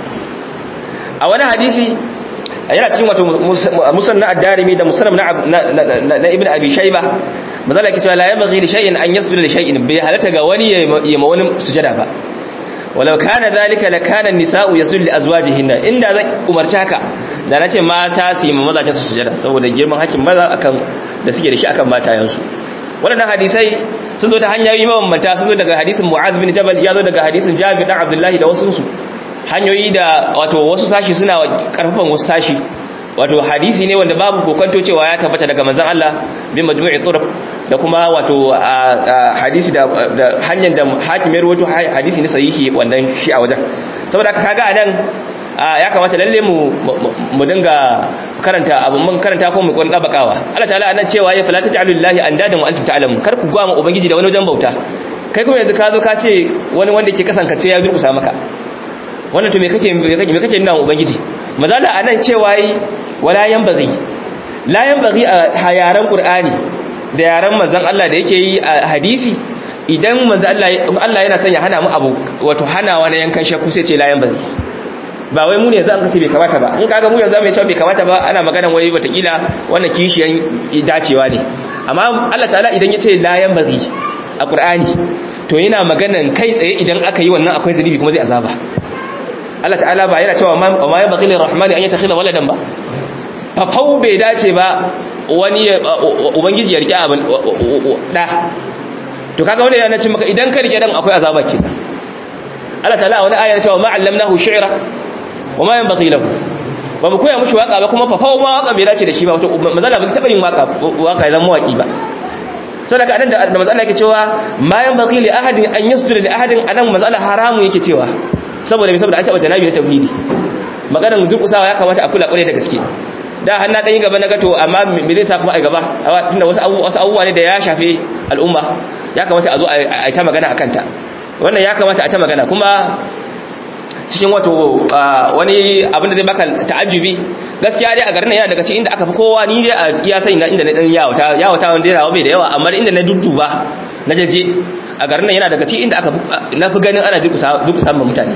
a wani hadisi yana cikin wato musan na ad-darimi da musannam na na ibn abi shayba manzo Allah yake cewa la yabghi li shay'in an yasjuda li shay'in bai halata ga wani ya ma wani sujada ba walau kana zalika lakana an-nisa'u yasjudu li azwajihinna inda zan umarci haka da nace mata su yi mazajen su sujada saboda girman hakkin maza akan da suke da shi akan matayensu waɗannan hadisai sun zo ta hanyoyi mabambanta sun zo daga hadisin Mu'adh bin Jabal ya zo daga hadisin Jabir dan Abdullahi da wasu su hanyoyi da wato wasu sashi suna karfafan wasu sashi wato hadisi ne wanda babu kokonto cewa ya tabbata daga manzon Allah bin majmu'i turuq da kuma wato hadisi da hanyar da hakim ya rawaito hadisi ne sahihi wannan shi a wajen saboda kaga anan ya kamata lalle mu mu dinga karanta abu mun karanta ko mu kun dabakawa Allah ta'ala anan cewa ya fala taj'alu lillahi andadan wa antum ta'lamun kar ku gwama ubangiji da wani wajen bauta kai kuma yanzu ka zo ka ce wani wanda ke kasan ka ce ya durkusa maka wannan to me kake me kake nuna ubangiji mazala anan cewa yi wala yanbaghi la yanbaghi a yaran qur'ani da yaran manzon Allah da yake yi a hadisi idan manzon Allah Allah yana son ya hana mu abu wato hanawa na yankan shakku sai ce la yanbaghi ba wai mu ne za mu ce bai kamata ba in kaga mu yanzu mai cewa bai kamata ba ana maganan wai watakila wannan kishiyan dacewa ne amma Allah ta'ala idan ya ce la yanbaghi a qur'ani to yana maganan kai tsaye idan aka yi wannan akwai zunubi kuma zai azaba Allah ta'ala ba yana cewa ma ya baqi lirrahmani an yattakhidha waladan ba fafau bai dace ba wani ubangiji ya rike abin da to kaga wani yana cin maka idan ka rike dan akwai azaba kenan Allah ta'ala wani aya cewa ma allamnahu shi'ra wa ma yanbaghi lahu ba mu koya mushi waka ba kuma fafau ma waka bai dace da shi ba wato mazala bai taba yin waka waka ya zama waki ba sadaka anan da mazala yake cewa ma yanbaghi li ahadin an yasjuda li ahadin anan mazala haramu yake cewa saboda mai saboda an taɓa janabi na tauhidi maganar durƙusawa ya kamata a kula ƙwarai da gaske da har na ɗanyi gaba na gato amma me zai sa kuma a gaba tunda wasu abubuwa ne da ya shafe al'umma ya kamata a zo a yi ta magana a kanta wannan ya kamata a ta magana kuma cikin wato wani abin da zai baka ta'ajjubi gaskiya dai a garin yana daga cikin inda aka fi kowa ni dai a iya sani na inda na dan yawata yawata wanda yana bai da yawa amma inda na dudduba na jaje a garin nan yana daga cikin inda aka na fi ganin ana durkusa ma mutane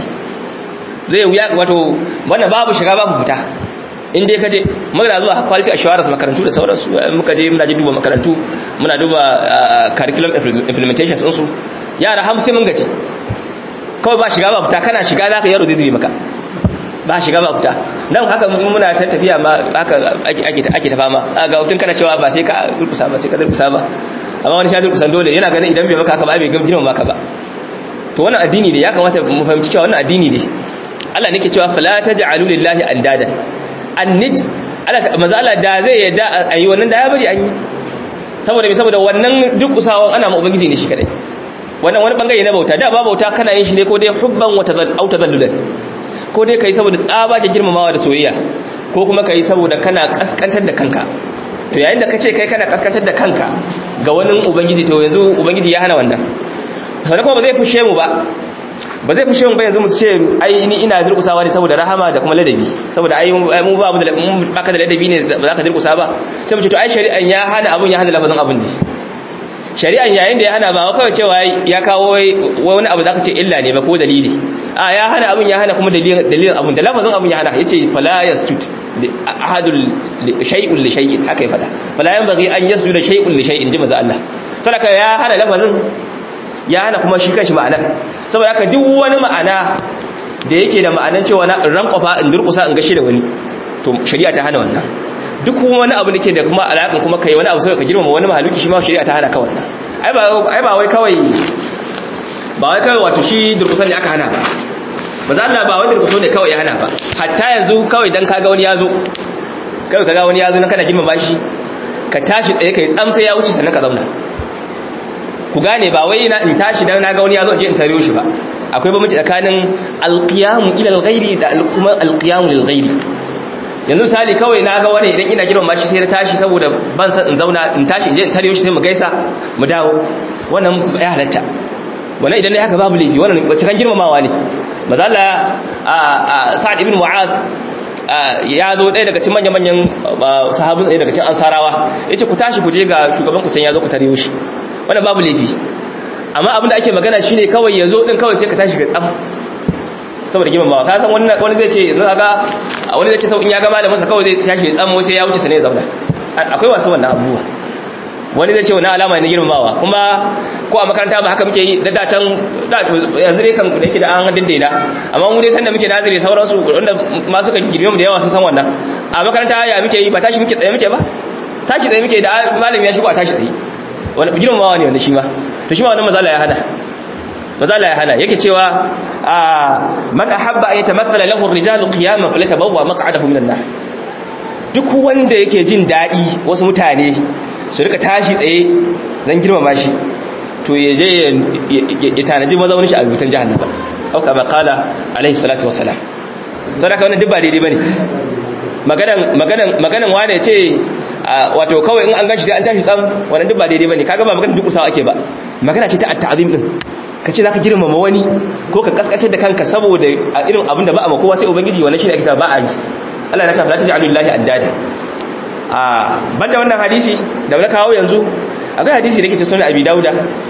zai wuya wato wannan babu shiga babu fita in dai kaje muna zuwa quality assurance makarantu da sauransu muka je muna je duba makarantu muna duba curriculum implementations din su yara 50 mun gaji kawai ba shiga ba fita kana shiga zaka yaro zai zube maka ba shiga ba fita nan haka muna ta tafiya ma haka ake ake ta fama ga hutun kana cewa ba sai ka durkusa ba sai ka durkusa ba amma wani shi durkusan dole yana ganin idan bai maka haka ba bai girma maka ba to wannan addini ne ya kamata mu fahimci cewa wannan addini ne Allah nake cewa fala taj'alu lillahi andadan annid Allah manzo Allah da zai yadda ayi wannan da ya bari an yi saboda me saboda wannan duk usawan ana ma ubangiji ne shi kadai wannan wani bangare na bauta da ba bauta kana yin shi ne ko dai hubban wa tazallulan ko dai kai saboda tsaba da girmamawa da soyayya ko kuma kai saboda kana kaskantar da kanka to yayin da kace kai kana kaskantar da kanka ga wani ubangiji to yanzu ubangiji ya hana wannan sannan kuma ba zai fushe mu ba ba zai fushe mu ba yanzu mu ce ai ni ina durkusawa ne saboda rahama da kuma ladabi saboda ai mu ba mu da baka da ladabi ne ba za ka durkusa ba sai mu ce to ai shari'an ya hana abun ya hana lafazin abun ne shari'an yayin da ya hana ba kawai cewa ya kawo wani abu zaka ce illa ne ba ko dalili a ya hana abun ya hana kuma dalilin dalilin abun da lafazin abun ya hana yace fala yasjud ahadul shay'un li shay'in haka ya fada fala yanbaghi an yasjuda shay'un li shay'in ji maza Allah saboda ya hana lafazin ya hana kuma shi kanshi ma'ana saboda haka duk wani ma'ana da yake da ma'anan cewa na rankwafa in durkusa in gashi da wani to shari'a ta hana wannan duk wani abu da ke da kuma alaƙin kuma kai wani abu sai ka girmama wani mahaluki shi ma shari'a ta hana ka wannan ai ba ai ba wai kawai ba wai kawai wato shi durkusan ne aka hana ba ba za Allah ba wai durkuso ne kawai ya hana ba hatta yanzu kawai dan kaga wani yazo kawai kaga wani yazo nan kana girmama shi ka tashi tsaye kai tsamsa ya wuce sannan ka zauna ku gane ba wai na in tashi dan naga wani yazo je in tare shi ba akwai bambanci tsakanin alqiyamu ila alghairi da kuma alqiyamu lilghairi yanzu misali kawai na ga wani idan ina girma shi sai na tashi saboda ban san in zauna in tashi in je in tare shi sai mu gaisa mu dawo wannan ya halatta wannan idan dai haka babu laifi wannan cikin girmamawa ne mazalla a sa'ad ibn mu'az ya zo ɗaya daga cikin manya-manyan sahabin ɗaya daga cikin ansarawa ya ce ku tashi ku je ga shugaban ku can ya zo ku tare shi wannan babu laifi amma abin da ake magana shine kawai ya zo ɗin kawai sai ka tashi ga tsam saboda girmamawa ka san wani zai ce yanzu ga wani zai ce sau in ya ga malamin sa kawai zai tashi ya tsamo sai ya wuce sa ne ya zauna akwai wasu wannan abubuwa wani zai ce wani alama ne girmamawa kuma ko a makaranta ba haka muke yi da da can yanzu dai kan da yake da an daidaina amma mu dai sanda muke nazire sauransu wanda ma suka girme mu da yawa sun san wannan a makaranta ya muke yi ba tashi muke tsaye muke ba tashi tsaye muke da malami ya shigo a tashi tsaye wani girmamawa ne wanda shi ma to shi ma wannan mazala ya hada mazala ya hana yake cewa man ahabba an yatamatthala lahu ar-rijalu qiyaman falyatabawwa maq'adahu minan nar duk wanda yake jin dadi wasu mutane su rika tashi tsaye zan girmama shi to ya je ya tanaji mazaunin shi a rubutan jahannama au kama qala alaihi salatu wassalam to da wannan duk ba daidai bane maganan maganan maganan wane ce wato kawai in an gashi sai an tashi tsam wannan duk ba daidai bane kaga ba maganar duk usawa ake ba magana ce ta at-ta'zim din ka ce za ka girmama wani ko ka kaskatar da kanka saboda a irin abin da ba a makowa sai ubangiji wannan shi ne ake ta ba a yi Allah na tafi ta lillahi addada a banda wannan hadisi da na kawo yanzu akwai hadisi da yake ce sunan abi dauda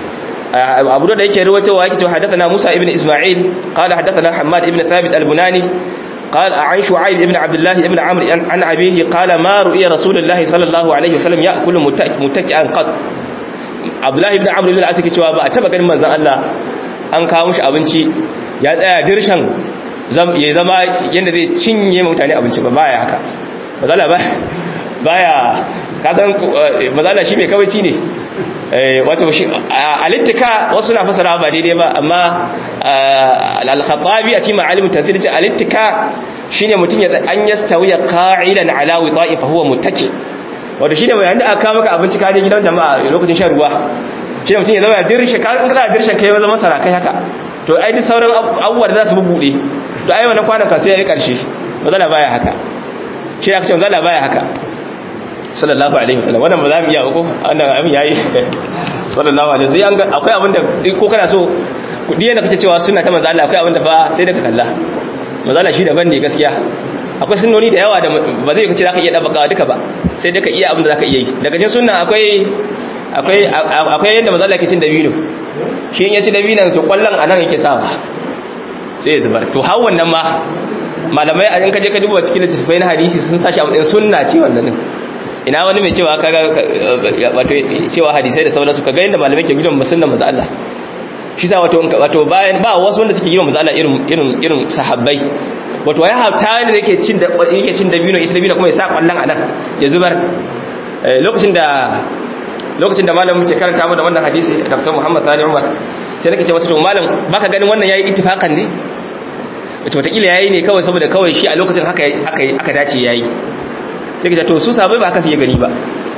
abu da yake rawaitowa yake cewa hadathana musa ibn isma'il qala hadathana hammad ibn thabit al-bunani قال عن شعيب ابن عبد الله ابن عمرو عن أبيه قال ما رؤي رسول الله صلى الله عليه وسلم يأكل متكئا قط abdullahi ibn amr ibn al-asiki cewa ba a taba ganin manzon Allah an kawo mishi abinci ya tsaya dirshan ya zama yanda zai cinye mutane abinci ba baya haka mazala ba baya ka san mazala shi mai kawaici ne wato shi alittika wasu na fasara ba daidai ba amma al-khattabi a cikin ma'alimin tafsir ce alittika shine mutum ya an yastawiya qa'ilan ala wita'i fa huwa muttaki wato shi ne mai yanda aka maka abinci kaje gidan jama'a lokacin shan ruwa shi ne mutum ya zama ya dirshe ka in kana dirshen kai zama masara kai haka to ai duk sauran abubuwa da za su bubuɗe to ai wannan kwanan ka sai ya yi ƙarshe mazala baya haka shi ne aka ce mazala baya haka sallallahu alaihi wasallam wannan ba za mu iya ko wannan abin yayi sallallahu alaihi wasallam an akwai abin da ko kana so kudi yana kace cewa sunna ta manzo Allah akwai abin da fa sai da ka kalla manzo Allah shi daban ne gaskiya akwai sunnoni da yawa da ba zai kace zaka iya dabaka duka ba sai da ka iya abin da zaka iya yi daga cikin sunna akwai akwai akwai yanda manzo Allah yake cin dabino shi in ya ci dabino to kwallon anan yake sawa sai ya zubar to har wannan ma malamai a in ka je ka duba cikin littattafai na hadisi sun sashi a matsayin sunna ce wannan din ina wani mai cewa kaga wato cewa hadisai da sauransu kaga yanda malamai ke gidan musulman manzo Allah shi sa wato wato bayan ba wasu wanda suke gidan manzo Allah irin irin irin sahabbai wato ya hafta ne yake cin da yake cin dabino ita dabino kuma ya sa kwallon anan ya zubar lokacin da lokacin da malamin muke karanta mu da wannan hadisi Dr. Muhammad Sani Umar sai nake ce wasu to malam baka ganin wannan yayi ittifakan ne wato wata kila yayi ne kawai saboda kawai shi a lokacin haka aka aka dace yayi sai kace to su sabai ba haka su gani ba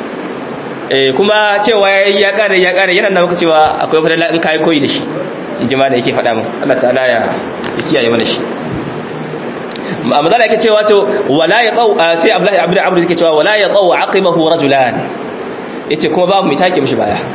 eh kuma cewa yayi ya kare ya kare yana nan maka cewa akwai fadala in kai koyi da shi in ji ma da yake faɗa min Allah ta'ala ya kiyaye mana shi amma da yake cewa to wala yaqau sai Abdullahi Abdul Amr yake cewa wala yaqau aqibahu rajulan yace kuma babu mai take mishi baya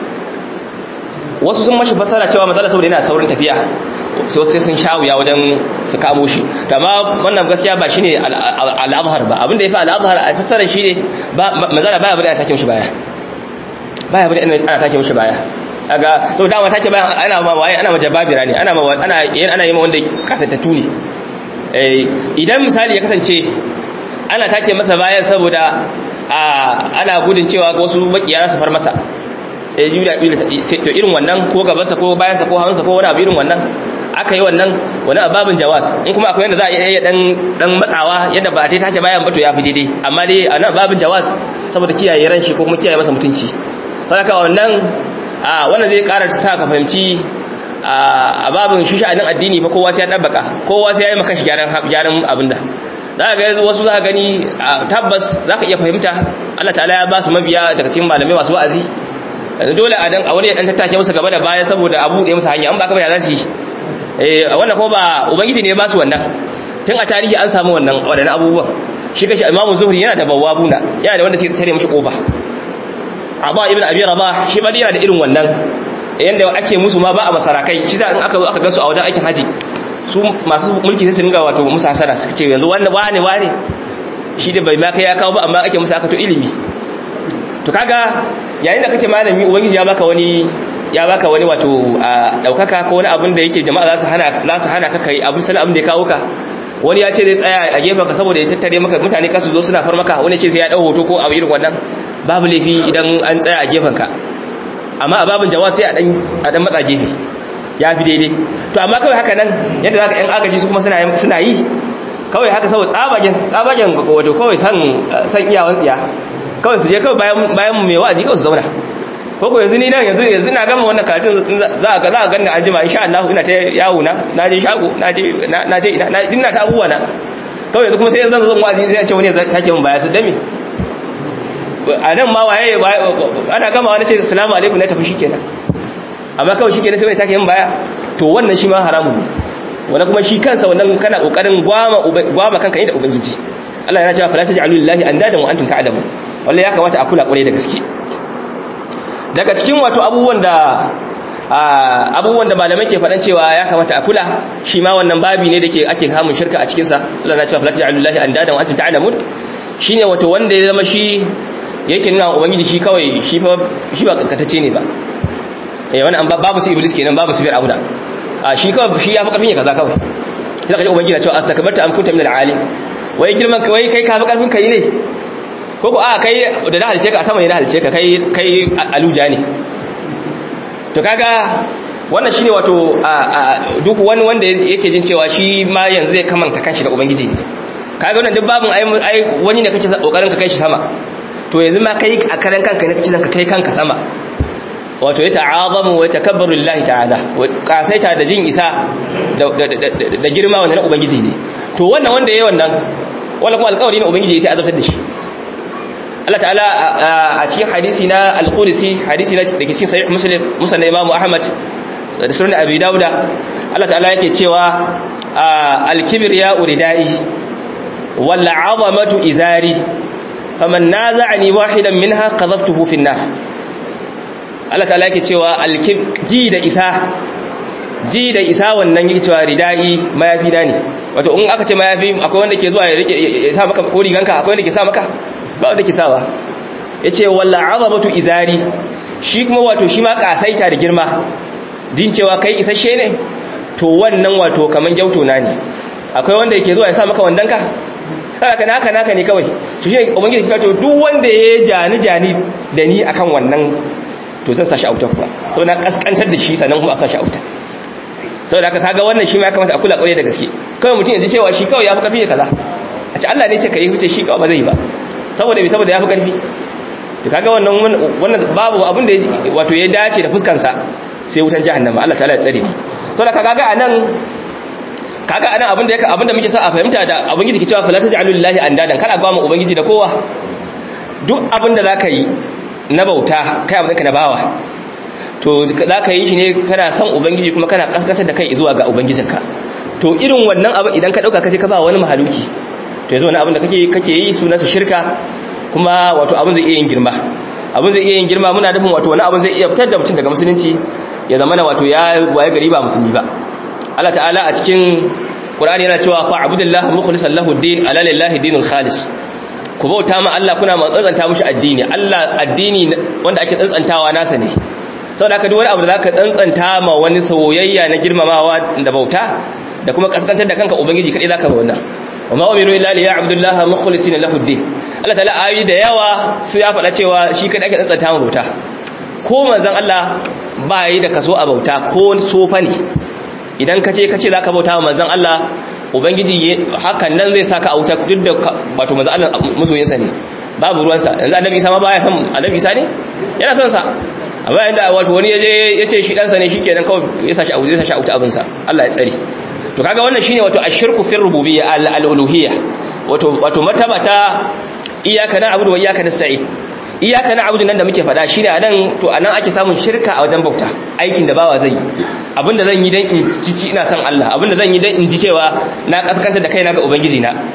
wasu sun mashi fasara cewa manzala saboda yana saurin tafiya sai sai sun shawuya wajen su kamo shi amma wannan gaskiya ba shine al-azhar ba abinda yafi al-azhar a fasarar shine ba manzala baya bari a take mishi baya baya bari ana take mishi baya kaga to dama take bayan ana ma waye ana majababira ne ana ma ana ana yi ma wanda kasantatu ne eh idan misali ya kasance ana take masa bayan saboda ana gudun cewa wasu makiya su far masa eh juda to irin wannan ko gabansa ko bayansa ko hannunsa ko wani abu irin wannan aka yi wannan wani ababin jawas in kuma akwai yadda za a iya dan dan matsawa yadda ba a tai take bayan ba to ya fi daidai amma dai a nan babin jawas saboda kiyaye ran shi ko kuma kiyaye masa mutunci saboda wannan a wannan zai ƙara sa ka fahimci a babin shi sha'anin addini fa kowa sai ya dabbaka kowa sai ya yi maka shi gyaran gyaran abinda za ka ga wasu za ka gani tabbas za ka iya fahimta Allah ta'ala ya ba su mabiya daga cikin malamai masu wa'azi dole a dan a wani ya dan tattake musu gaba da baya saboda abu da musu hanya an ba ka ba ya za su yi eh wannan ko ba ubangiji ne ya ba su wannan tun a tarihi an samu wannan wadannan abubuwan shi kashi imamu zuhri yana da bawabuna yana da wanda sai tare mishi kofa Aba ibn Abi Rabah shi ma yana da irin wannan yanda ake musu ma ba a masarakai shi da in aka zo aka gansu a wajen aikin haji su masu mulki sai su ringa wato musu hasara suka ce yanzu wannan wane wane shi da bai ma kai ya kawo ba amma ake musu aka to ilimi to kaga yayin da kake malami ubangiji ya baka wani ya baka wani wato daukaka ko wani abin da yake jama'a za su hana za su hana ka kai abin sanin abin da ya kawo ka wani ya ce zai tsaya a gefen ka saboda ya tattare maka mutane ka su zo suna far maka wani ce sai ya dau hoto ko abu irin wannan babu laifi idan an tsaya a gefen ka amma a babin jawab sai a dan a dan matsa gefe ya fi daidai to amma kawai haka nan yadda zaka yan agaji su kuma suna suna yi kawai haka saboda tsabagen tsabagen wato kawai san san iyawan tsiya kawai su je kawai bayan bayan mai wa'azi kawai su zauna ko ko yanzu ni nan yanzu yanzu na gama wannan karatun za ka za ka ganni an jima insha Allah ina ta yawo na na je shago na je na je ina ina ta abubuwa na kawai yanzu kuma sai zan zo wa'azi sai a ce wani ya take min baya su dame a nan ma waye ana gama wani ce assalamu alaikum na tafi shikenan amma kawai shikenan sai wani take min baya to wannan shi ma haramun wanda kuma shi kansa wannan kana kokarin gwama gwama kanka da ubangiji Allah yana cewa fala taj'alu lillahi andadan wa antum ta'lamun wallahi ya kamata a kula kwarai da gaske daga cikin wato abubuwan da abubuwan da malamai ke faɗan cewa ya kamata a kula shi ma wannan babi ne da ke ake kamun shirka a cikinsa Allah na cewa fala taj'alu lillahi andadan wa antum ta'lamun shine wato wanda ya zama shi yake nuna ubangiji shi kawai shi fa shi ba kaskatacce ne ba eh wannan babu su iblis kenan babu su bir abuda a shi kawai shi ya fi karfin ya kaza kawai sai kaje ubangiji na cewa astakbarta am kunta min al-alim wai girman wai kai ka fi karfin kai ne ko ko a kai da na halice ka a sama ne na halice ka kai kai aluja ne to kaga wannan shine wato duk wani wanda yake jin cewa shi ma yanzu zai kamanta kanshi da ubangiji ne kaga wannan duk babun ai wani ne kake kokarin ka kai shi sama to yanzu ma kai a karan kanka ne kake ka kai kanka sama wato ya ta'azamu wa takabbaru lillahi ta'ala wa kasaita da jin isa da girma wannan ubangiji ne to wannan wanda yayi wannan wala kuma alƙawari ne ubangiji sai azabtar da shi Allah ta'ala a cikin hadisi na al-Qudsi hadisi na dake cikin sahih Muslim musnad Imam Ahmad da sunan Abi Dawuda Allah ta'ala yake cewa al-kibriya uridai wal 'azamatu izari faman naza'ani wahidan minha qadhaftuhu fi an-nar Allah ta'ala yake cewa al-ji da isa ji da isa wannan yake cewa ridai mayafi da ne wato in aka ce mayafi akwai wanda ke zuwa ya rike ya sa maka ko riganka akwai wanda ke sa maka ba wanda ke sawa yace walla azabatu izari shi kuma wato shi ma kasaita da girma din cewa kai isasshe ne to wannan wato kaman gyauto na ne akwai wanda yake zuwa ya sa maka wandanka haka naka naka ne kawai to shi ubangiji ya to duk wanda ya jani jani da ni akan wannan to zan sashi auta kuwa sau na kaskantar da shi sannan kuma a sashi auta sau da aka kaga wannan shi ma ya kamata a kula kwaye da gaske kawai mutum ya ji cewa shi kawai ya fi kafi kaza a ce Allah ne ce ka yi fice shi kawai ba zai ba saboda bai saboda ya fi karfi to kaga wannan wannan babu abin da wato ya dace da fuskansa sai wutan jahannama Allah ta'ala ya tsare ni sau da kaga anan kaga anan abin da yake abin da muke sa a fahimta da ubangiji ke cewa fala taj'alu lillahi andadan kada ba mu ubangiji da kowa duk abin da zaka yi na bauta kai abin ka na bawa to za ka yi shi ne kana son ubangiji kuma kana kaskatar da kai zuwa ga ubangijinka to irin wannan abin idan ka dauka kaje ka ba wani mahaluki to yanzu wani abin da kake kake yi sunansa shirka kuma wato abin zai iya yin girma abin zai iya yin girma muna nufin wato wani abin zai iya fitar da mutum daga musulunci ya zama na wato ya waye gari ba musulmi ba Allah ta'ala a cikin Qur'ani yana cewa fa abudillah mukhlishan lahu din ala lillahi dinul khalis ku bauta ma Allah kuna tsantsanta mushi addini Allah addini wanda ake tsantsantawa nasa ne saboda haka duk wani abu da zaka tsantsanta ma wani soyayya na girmamawa da bauta da kuma kaskantar da kanka ubangiji kadai zaka ba wannan wama umiru illa li ya'budullaha mukhlisina lahu ad-din Allah ta'ala ayi da yawa su ya faɗa cewa shi kadai ake tsantsanta ma bauta ko manzon Allah ba yi da kaso a bauta ko sofa ne idan kace kace zaka bauta wa manzon Allah ubangiji hakan nan zai saka a wuta duk da wato manzon Allah musoyinsa ne babu ruwansa yanzu annabi Isa ma baya son annabi Isa ne yana son sa amma inda wato wani yaje yace shi dan sa ne shikenan kawai ya sashi abu zai sashi auta abin sa Allah ya tsare to kaga wannan shine wato ashirku fi rububiyya al-uluhiyya wato wato martaba ta iyyaka na'budu wa iyyaka nasta'in iyyaka na'budu nan da muke fada shine anan to anan ake samun shirka a wajen bauta aikin da bawa zai abinda zan yi dan in cici ina son Allah abinda zan yi dan in ji cewa na kaskanta da kaina ga ubangiji na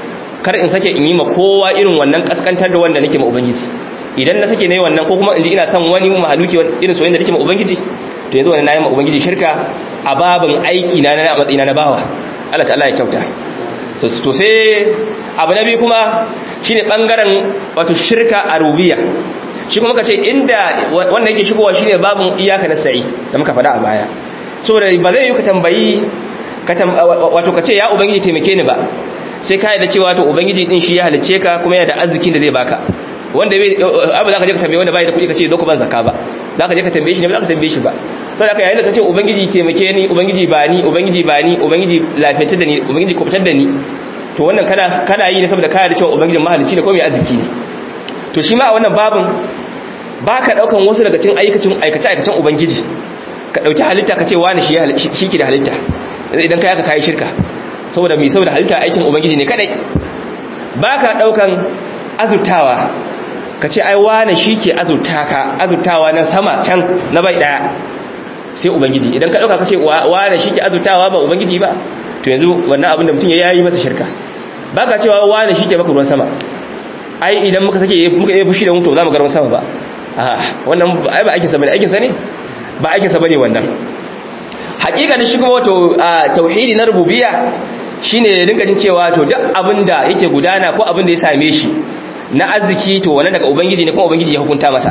kar in sake in yi ma kowa irin wannan kaskantar da wanda nake ma ubangiji idan na sake nayi wannan ko kuma in ji ina son wani mahaluki irin soyayya da nake ma ubangiji to yanzu wannan nayi ma ubangiji shirka a babin aiki na na matsayina na bawa Allah ta'ala ya kyauta so to sai abu na biyu kuma shine bangaren wato shirka a rububiyya shi kuma kace inda wanda yake shigowa shine babin iyaka na sa'i da muka faɗa a baya saboda ba zai yi ka tambayi wato kace ya ubangiji taimake ni ba sai ka da cewa to ubangiji din shi ya halice ka kuma yana da arzikin da zai baka wanda bai abu za ka je ka tambaye wanda bai da kuɗi ka ce zo ku ban zakka ba za ka je ka tambaye shi ne ba za ka tambaye shi ba sai da ka yayin da ka ce ubangiji taimake ni ubangiji ba ni ubangiji ba ni ubangiji lafiyantar da ni ubangiji kubutar da ni to wannan kana kana yi ne saboda kana da cewa ubangijin mahalicci ne ko mai arziki ne to shi ma a wannan babin baka daukan wasu daga cikin aikacin aikace aikacen ubangiji ka dauki halitta ka ce wani shi shi ke da halitta idan kai aka kai shirka saboda mai saboda halitta aikin ubangiji ne kadai baka daukan azurtawa ka ce ai wane shi ke azurta ka azurtawa na sama can na bai daya sai ubangiji idan ka dauka ka ce wane shi ke azurtawa ba ubangiji ba to yanzu wannan abin da mutum ya yi masa shirka baka cewa wane shi ke maka ruwan sama ai idan muka sake muka yi fushi da mutu za mu ga ruwan sama ba a wannan ai ba aikin sa bane aikin sa ne ba aikin sa bane wannan hakika ne shi kuma wato tauhidi na rububiyya shine ya dinga jin cewa to duk abin da yake gudana ko abin da ya same shi na arziki to wannan daga ubangiji ne kuma ubangiji ya hukunta masa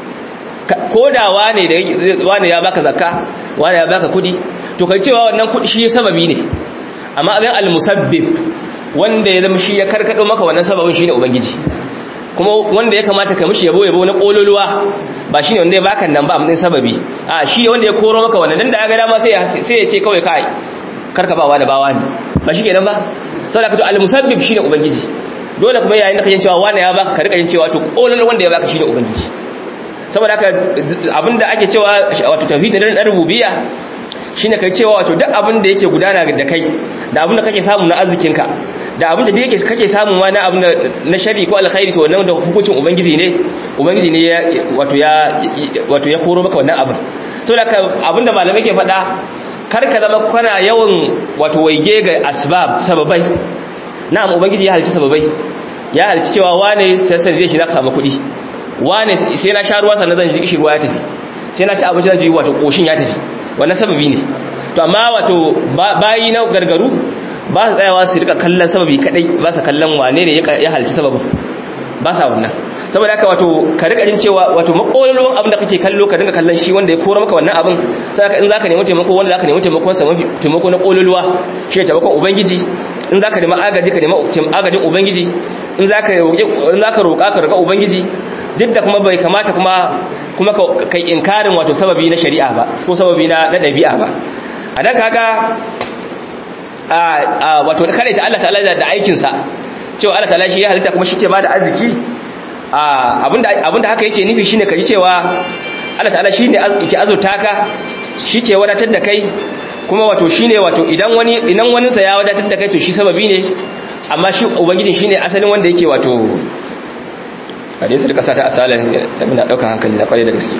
ko da wane da wane ya baka zakka wane ya baka kudi to kai cewa wannan kudi shi sababi ne amma abin al-musabbib wanda ya zama shi ya karkado maka wannan sababin shine ubangiji kuma wanda ya kamata ka mishi yabo yabo na kololuwa ba shine wanda ya baka nan ba amma sababi a shi ne wanda ya koro maka wannan dan da ya ga dama sai ya sai ya ce kawai kai karka ba wani bawa ne ba shi kenan ba saboda ka to al-musabbib shine ubangiji dole kuma yayin da kake cewa wani ya baka ka rika yin cewa to kololuwa wanda ya baka shine ubangiji saboda haka abinda ake cewa wato tauhidin na rububiyya shine kai cewa wato duk abin da yake gudana da kai da abin da kake samu na arzikinka da abin da yake kake samu ma na abin na shari ko alkhairi to wannan da hukuncin ubangiji ne ubangiji ne wato ya wato ya koro maka wannan abin saboda haka abin da malamai ke faɗa kar ka zama kana yawan wato waige ga asbab sababai na'am ubangiji ya halci sababai ya halci cewa wane sai sai zai shi zaka samu kuɗi wane sai na sha ruwa sannan zan ji kishi ruwa ya tafi sai na ci abinci zan ji wato koshin ya tafi wannan sababi ne to amma wato bayi na gargaru ba su tsayawa su rika kallon sababi kadai ba su kallon wane ne ya halci sababin ba sa wannan saboda haka wato ka rika jin cewa wato makololon abin da kake kallo ka dinga kallon shi wanda ya kora maka wannan abin sai in zaka nemi taimako wanda zaka nemi taimakon sa mafi taimako na kololuwa shi taimakon ubangiji in zaka nemi agaji ka nemi agajin ubangiji in zaka roƙi in zaka roƙa ka roƙa ubangiji duk da kuma bai kamata kuma kuma kai inkarin wato sababi na shari'a ba ko sababi na na dabi'a ba a dan kaga a wato kare ta Allah ta'ala da aikin sa cewa Allah ta'ala shi ya halitta kuma shi ke bada arziki abinda abinda haka yake nufi shine kaji cewa Allah ta'ala shine yake azurta ka shi ke wadatar da kai kuma wato shine wato idan wani idan wani sa ya wadatar da kai to shi sababi ne amma shi ubangijin shine asalin wanda yake wato hadin su kasa ta asalin da muna daukar hankali na kware da gaske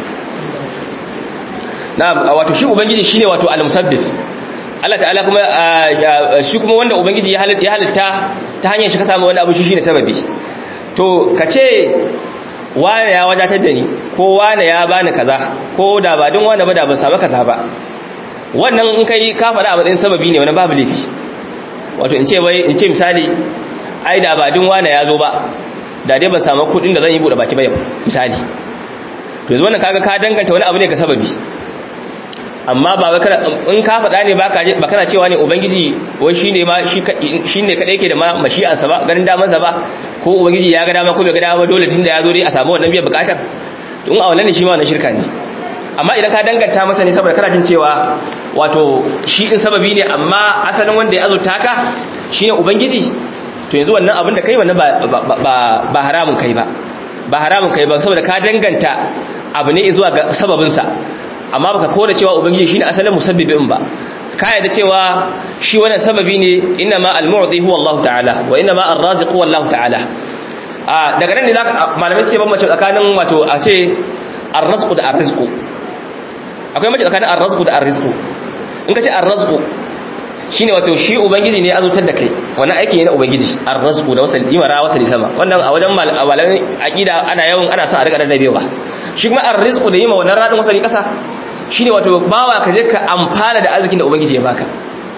na wato shi ubangiji shine wato al-musabbih Allah ta'ala kuma shi kuma wanda ubangiji ya halitta ta hanyar shi ka samu wani abu shi shine sababi to ka ce wane ya wadatar da ni ko wane ya bani kaza ko da ba din wane ba da ban samu kaza ba wannan in kai ka faɗa a matsayin sababi ne wani babu laifi wato in ce bai in ce misali ai da ba din wane ya zo ba da dai ban samu kuɗin da zan yi buɗe baki ba misali to yanzu wannan kaga ka danganta wani abu ne ga sababi amma ba wai kana in ka faɗa ne ba kana cewa ne ubangiji wai shine ma shi ne kadai yake da ma mashi'ansa ba ganin damansa ba ko ubangiji ya ga dama ko bai ga dama dole tunda ya zo dai a samu wannan biyan bukatar to in a wannan ne shi ma wannan shirka ne amma idan ka danganta masa ne saboda kana jin cewa wato shi din sababi ne amma asalin wanda ya azurta ka shine ubangiji to yanzu wannan abin da kai wannan ba ba haramun kai ba ba haramun kai ba saboda ka danganta abu ne zuwa ga sababinsa amma baka kora cewa ubangiji shine asalin musabbibin ba ka yarda cewa shi wannan sababi ne inna ma al-mu'ti huwa Allah ta'ala wa inna ma ar-raziq huwa Allah ta'ala a daga nan ne zaka malamai suke bambance tsakanin wato a ce ar-rizqu da ar-rizqu akwai mace tsakanin ar-rizqu da ar-rizqu in ka ce ar-rizqu shine wato shi ubangiji ne azurtar da kai wannan aiki ne na ubangiji arrazqu da wasal imara wasal sama wannan a wajen malaman aqida ana yawan ana sa a rika rarrabewa shi kuma arrizqu da yima wannan radin wasali kasa shine wato bawa ka je ka amfana da arzikin da ubangiji ya baka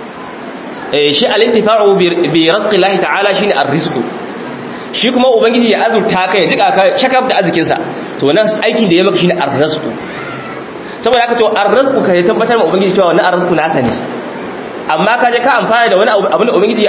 eh shi al-intifa'u bi rizqillahi ta'ala shine arrizqu shi kuma ubangiji ya azurta ka ya jika ka shakaf da arzikin sa to wannan aikin da ya maka shine arrizqu saboda haka to arrizqu ka ya tabbatar ma ubangiji cewa wannan arrizqu nasa ne amma ka je ka amfana da wani abin da ubangiji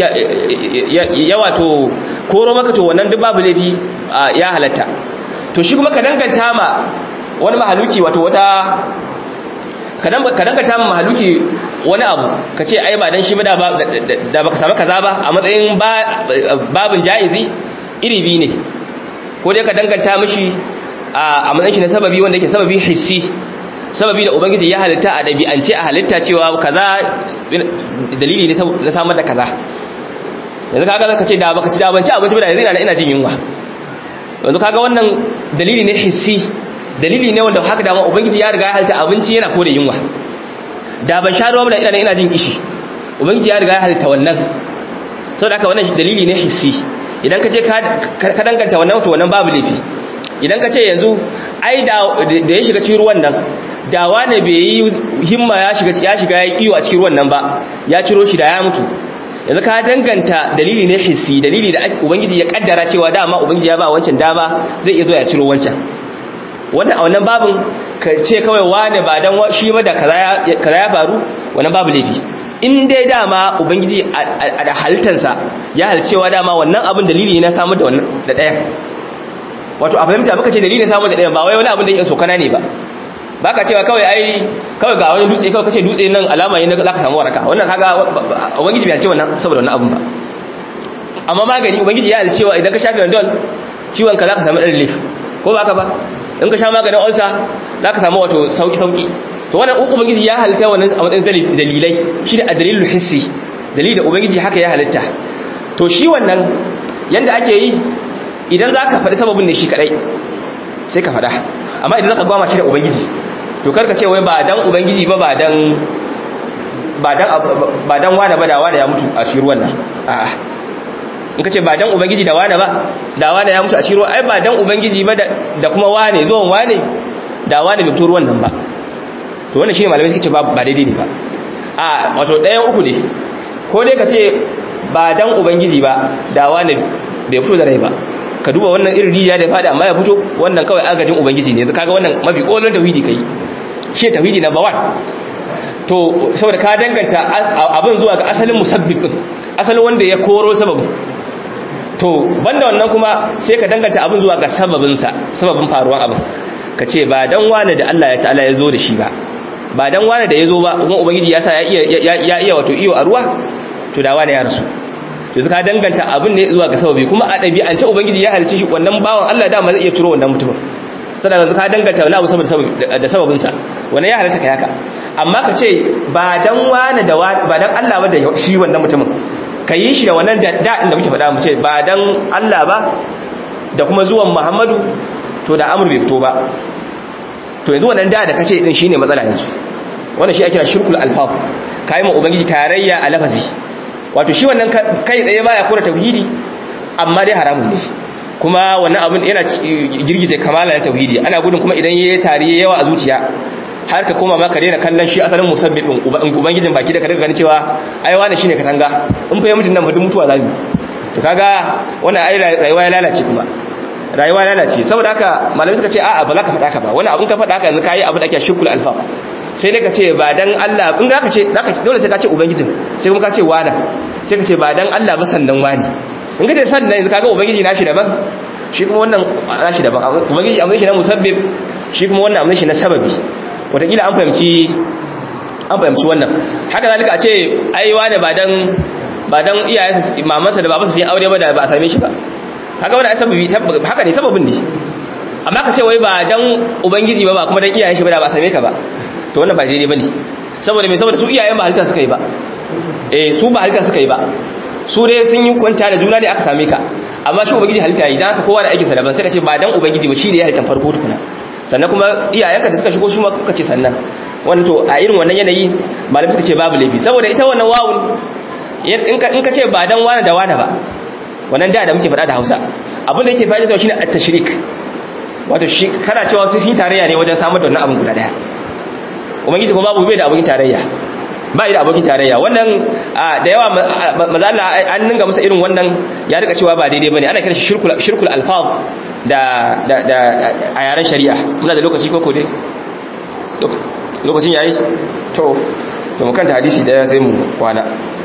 ya wato koro maka to wannan duk babu laifi ya halatta to shi kuma ka danganta ma wani mahaluki wato wata ka danganta ma mahaluki wani abu ka ce ai ba dan shi ba da baka samu kaza ba a matsayin babin jaizi iri biyu ne ko dai ka danganta mishi a matsayin shi na sababi wanda yake sababi hissi sababi da ubangiji ya halitta a ɗabi'ance a halitta cewa kaza dalili ne na samar da kaza yanzu kaga zaka ce da baka ci da ban ci abinci ba da yanzu ina ina jin yunwa yanzu kaga wannan dalili ne hissi dalili ne wanda haka dama ubangiji ya riga ya halitta abinci yana kore yunwa da ban sha ruwa ba da ina ina jin kishi ubangiji ya riga ya halitta wannan saboda haka wannan dalili ne hissi idan ka je ka danganta wannan to wannan babu laifi idan ka ce yanzu ai da ya shiga cikin ruwan nan da wane bai yi himma ya shiga ya shiga ya iyo a cikin ruwan nan ba ya ciro shi da ya mutu yanzu ka danganta dalili ne hissi dalili da ubangiji ya kaddara cewa dama ubangiji ya ba wancan dama zai iya zo ya ciro wancan wannan a wannan babin ka ce kawai wane ba dan shi ba da kaza ya faru wannan babu laifi in dai dama ubangiji a da halittarsa ya halcewa dama wannan abin dalili ne na samar da wannan da ɗaya wato a fahimta baka ce dalilin samar da ɗaya ba wai wani abin da yake sokana ne ba baka cewa kawai ai kawai ga wani dutse kawai kace dutse nan alama ne za ka samu waraka wannan kaga ubangiji bai ce wannan saboda wannan abin ba amma magani ubangiji ya alcewa idan ka sha Panadol ciwon ka zaka samu ɗan relief ko baka ba in ka sha maganin ulcer zaka samu wato sauki sauki to wannan ubangiji ya halitta wannan a matsayin dalilai shine adalilul hissi dalili da ubangiji haka ya halitta to shi wannan yanda ake yi idan za ka faɗi sababin ne shi kaɗai sai ka faɗa amma idan za ka gwama shi da ubangiji to karka ce wai ba dan ubangiji ba ba dan ba dan wane ba da wane ya mutu a cikin ruwan nan a'a in ka ce ba dan ubangiji da wane ba da wane ya mutu a cikin ruwan ai ba dan ubangiji ba da kuma wane zuwan wane da wane bai fito ruwan nan ba to wannan shine malamai suke ce ba daidai ne ba a wato ɗayan uku ne ko dai ka ce ba dan ubangiji ba da wane bai fito da rai ba ka duba wannan irin rijiya da fada amma ya fito wannan kawai agajin ubangiji ne kaga wannan mafi kolon tauhidi kai shi tauhidi number 1 to saboda ka danganta abin zuwa ga asalin musabbib din asalin wanda ya koro sababin to banda wannan kuma sai ka danganta abin zuwa ga sababin sa sababin faruwar abin ka ce ba dan wani da Allah ya ta'ala ya zo da shi ba ba dan wani da ya zo ba kuma ubangiji ya sa ya iya ya iya wato iyo a ruwa to da wani ya rasu yanzu ka danganta abin ne zuwa ga sababi kuma a ɗabi'ance ubangiji ya halice shi wannan bawan Allah dama zai iya turo wannan mutumin sannan yanzu ka danganta wani abu saboda da sababinsa wannan ya halitta ka haka amma ka ce ba dan wani da ba dan Allah ba da shi wannan mutumin ka yi shi da wannan da da muke faɗa mu ce ba dan Allah ba da kuma zuwan Muhammadu to da amur bai fito ba to yanzu wannan da da kace din shine matsala yanzu wannan shi ake kira shirkul alfaf kai ma ubangiji tarayya a lafazi wato shi wannan kai tsaye baya kora tauhidi amma dai haramun ne kuma wannan abin yana girgize kamala na tauhidi ana gudun kuma idan yayi tari yawa a zuciya har ka koma ma ka daina kallon shi asalin musabbibin ubangijin baki da ka daga ganin cewa ai wani shine katanga in fa ya mutun nan ba duk mutuwa zamu to kaga wannan ai rayuwa ya lalace kuma rayuwa ya lalace saboda haka malamai suka ce a'a ba za ka faɗa ka ba wani abun ka faɗa ka yanzu kayi abu da ake shirkul alfa sai dai ka ce ba dan Allah in ka ce zaka dole sai ka ce ubangijin sai kuma ka ce wada sai ka ce ba dan Allah ba sannan wani in ka ce sannan yanzu kaga ubangiji nashi daban shi kuma wannan nashi daban ubangiji amma shi na musabbib shi kuma wannan amma shi na sababi wataƙila an fahimci an fahimci wannan haka zalika a ce ai wani ba dan ba dan iyayensa mamansa da babansa sun aure ba da ba a same shi ba haka wannan sababi haka ne sababin ne amma ka ce wai ba dan ubangiji ba ba kuma dan iyayen shi ba da ba a same ka ba to wannan ba daidai bane saboda me saboda su iyayen ba halitta suka yi ba eh su ba halitta suka yi ba su dai sun yi kwanta da juna ne aka same ka amma shi ubangiji halitta yi dan haka kowa da aikin sa daban sai ka ce ba dan ubangiji ba shi ne ya halitta farko tukuna sannan kuma iyayenka da suka shigo su ma kuka ce sannan wannan to a irin wannan yanayi malamai suka ce babu laifi saboda ita wannan wawun in ka ce ba dan wani da wani ba wannan da da muke faɗa da Hausa abin da yake faɗa da shine at-tashrik wato shi kana cewa su yi tarayya ne wajen samar da wannan abin guda daya ubangiji kuma babu bai da abokin tarayya ba da abokin tarayya wannan da yawa maza Allah an ninga masa irin wannan ya rika cewa ba daidai bane ana kira shi shirkul shirkul alfaz da da da a yaren shari'a muna da lokaci koko dai lokacin yayi to to mu kanta hadisi daya sai mu kwana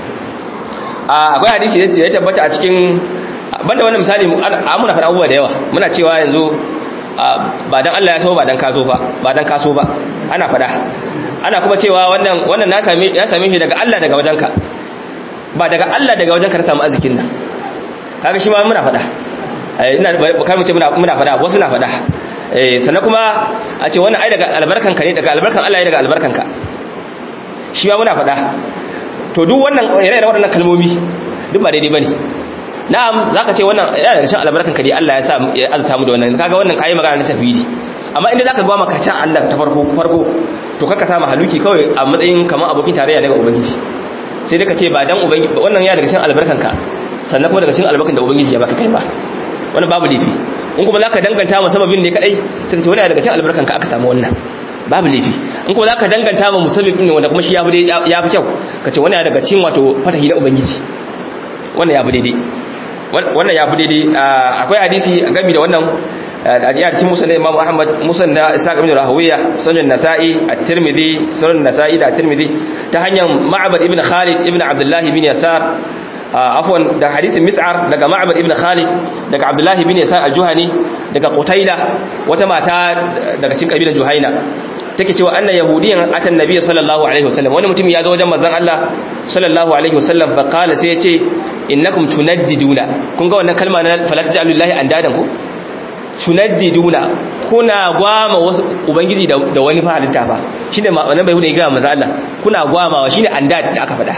akwai hadisi da ya tabbata a cikin banda wannan misali muna faɗa abubuwa da yawa muna cewa yanzu ba dan Allah ya so ba dan kaso ba ba dan kaso ba ana faɗa ana kuma cewa wannan wannan na same ya same shi daga Allah daga wajenka ba daga Allah daga wajenka ka samu arzikin nan kaga shi ma muna faɗa ina kar mu ce muna muna faɗa wasu na faɗa eh sannan kuma a ce wannan ai daga albarkanka ne daga albarkan Allah ne daga albarkanka shi ma muna faɗa to duk wannan ire-iren waɗannan kalmomi duk ba daidai bane na'am zaka ce wannan yana daga cikin albarkan ka dai Allah ya sa ya azata mu da wannan kaga wannan kai magana na tafwidi amma inda zaka gwa maka can Allah ta farko farko to kaka sa haluki kawai a matsayin kamar abokin tarayya daga ubangiji sai dai ka ce ba dan ubangiji wannan ya daga cikin albarkan ka sannan kuma daga cikin albarkan da ubangiji ya baka kai ba wannan babu lifi in kuma zaka danganta ma sababin ne kadai sai ka ce wannan ya daga cikin albarkan ka aka samu wannan babu laifi in kuma zaka danganta ma musabbib din wanda kuma shi ya fi ya fi kyau kace wannan daga cikin wato fatahi da ubangiji wannan ya fi daidai wannan ya fi daidai akwai hadisi game da wannan a cikin musan Imam Ahmad musan da Ishaq ibn Rahawiya sunan Nasa'i at-Tirmidhi sunan Nasa'i da at-Tirmidhi ta hanyar Ma'bad ibn Khalid ibn Abdullah ibn Yasar afwan da hadisin Mis'ar daga Ma'bad ibn Khalid daga Abdullah ibn Yasar al-Juhani daga Qutaila wata mata daga cikin kabilan Juhaina take cewa anna yahudiyan atan nabiyyi sallallahu alaihi wasallam wani mutum ya zo wajen manzon Allah sallallahu alaihi wasallam fa qala sai ya ce innakum tunaddiduna kun ga wannan kalma na fala taj'alu lillahi andadan ku tunaddiduna kuna gwama wasu ubangiji da wani fa halitta fa shine wannan bai hune ga manzon Allah kuna gwamawa shine andad da aka faɗa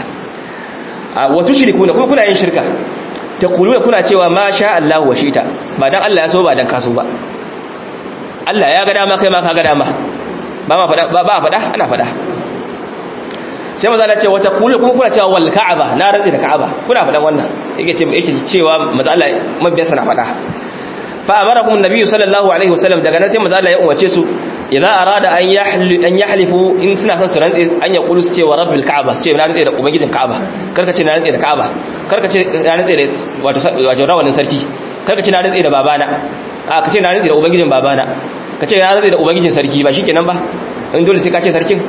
wa tushrikuna kuma kuna yin shirka taquluna kuna cewa ma sha Allah wa shita ba dan Allah ya so ba dan kaso ba Allah ya ga dama kai ma ka ga dama ba ma fada ba ba fada ana fada sai maza Allah ce wata kulu kuma kuna cewa wal ka'aba na rantsi da ka'aba kuna fadan wannan yake ce yake cewa maza Allah mabiyan sana fada fa amarakum annabiyyu sallallahu alaihi wasallam daga nan sai maza Allah ya umarce su idan arada an yahli an yahlifu in suna son su rantsi an ya kulu su ce wa rabbil ka'aba su ce na rantsi da ubangijin ka'aba karka ce na rantsi da ka'aba karka ce na rantsi da wato wato rawanin sarki karka ce na rantsi da babana a ka ce na rantsi da ubangijin babana ka ce na rantsi da ubangijin sarki ba shikenan ba in dole sai ka ce sarkin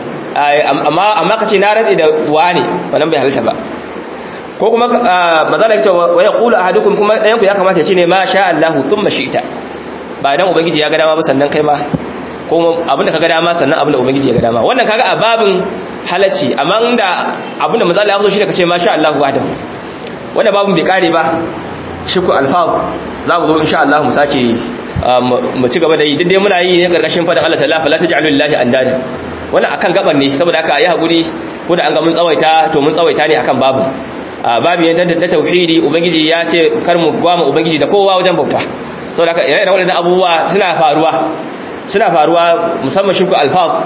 amma amma ka ce na rantsi da wani wannan bai halitta ba ko kuma mazala kita wa yaqulu ahadukum kuma dayan ku ya kamata ya ce ne ma sha Allahu thumma shi'ta ba dan ubangiji ya ga dama ba sannan kai ma ko abinda ka ga dama sannan abinda ubangiji ya ga dama wannan kaga a babin halacci amma inda abinda mazala ya zo shi da kace ma sha Allahu wahdahu wannan babin bai kare ba shirku alfaz za mu zo insha Allah mu sake mu ci gaba da yi dai muna yi ne karkashin fadan Allah ta'ala fala taj'alu lillahi andada wannan akan gaban ne saboda haka ayi hakuri ko da an ga mun tsawaita to mun tsawaita ne akan babu babu yanda da tauhidi ubangiji ya ce kar mu gwama ubangiji da kowa wajen bauta saboda haka ire-iren waɗannan abubuwa suna faruwa suna faruwa musamman shirku alfaz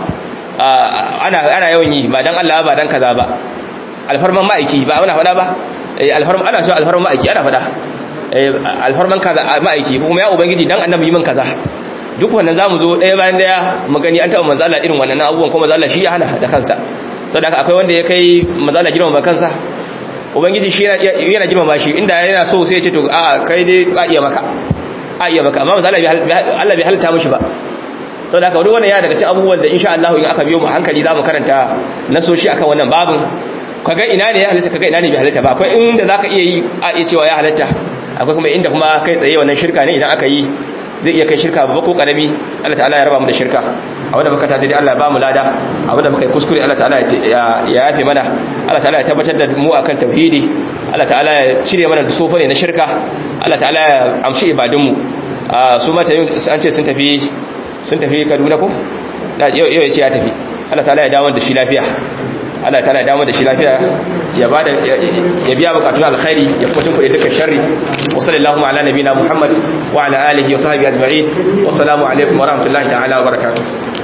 ana ana yawan yi ba dan Allah ba dan kaza ba alfarman ma'aiki ba ana faɗa ba alfarman ana so alfarman ma'aiki ana faɗa alfarman kaza ma'aiki kuma ya ubangiji dan annabi yi min kaza duk wannan zamu zo ɗaya bayan ɗaya mu gani an taɓa manzo Allah irin wannan abubuwan kuma manzo Allah shi ya hana da kansa saboda haka akwai wanda ya kai manzo Allah girma kansa ubangiji shi yana girma shi inda yana so sai ya ce to a kai dai a iya maka a iya maka amma manzo Allah bai halitta mishi ba saboda haka wannan ya daga cikin abubuwan da insha Allah in aka biyo mu hankali zamu karanta nasoshi akan wannan babin kaga ina ne ya halitta kaga ina ne bai halitta ba akwai inda zaka iya yi a iya cewa ya halitta akwai kuma inda kuma kai tsaye wannan shirka ne idan aka yi zai iya kai shirka babba ko karami Allah ta'ala ya raba mu da shirka a wanda baka tada Allah ya ba mu lada a wanda baka yi kuskure Allah ta'ala ya yafe mana Allah ta'ala ya tabbatar da mu akan tauhidi Allah ta'ala ya cire mana da sofa ne na shirka Allah ta'ala ya amshi ibadun mu su mata an ce sun tafi sun tafi Kaduna ko yau ya ce ya tafi Allah ta'ala ya dawo da shi lafiya Allah ta'ala ya dawo da shi lafiya ya bada ya biya bukatun alkhairi ya fitin kuɗi dukkan sharri wa sallallahu ala nabina Muhammad wa ala alihi wa sahbihi ajma'in wa assalamu alaikum wa rahmatullahi ta'ala wa barakatuh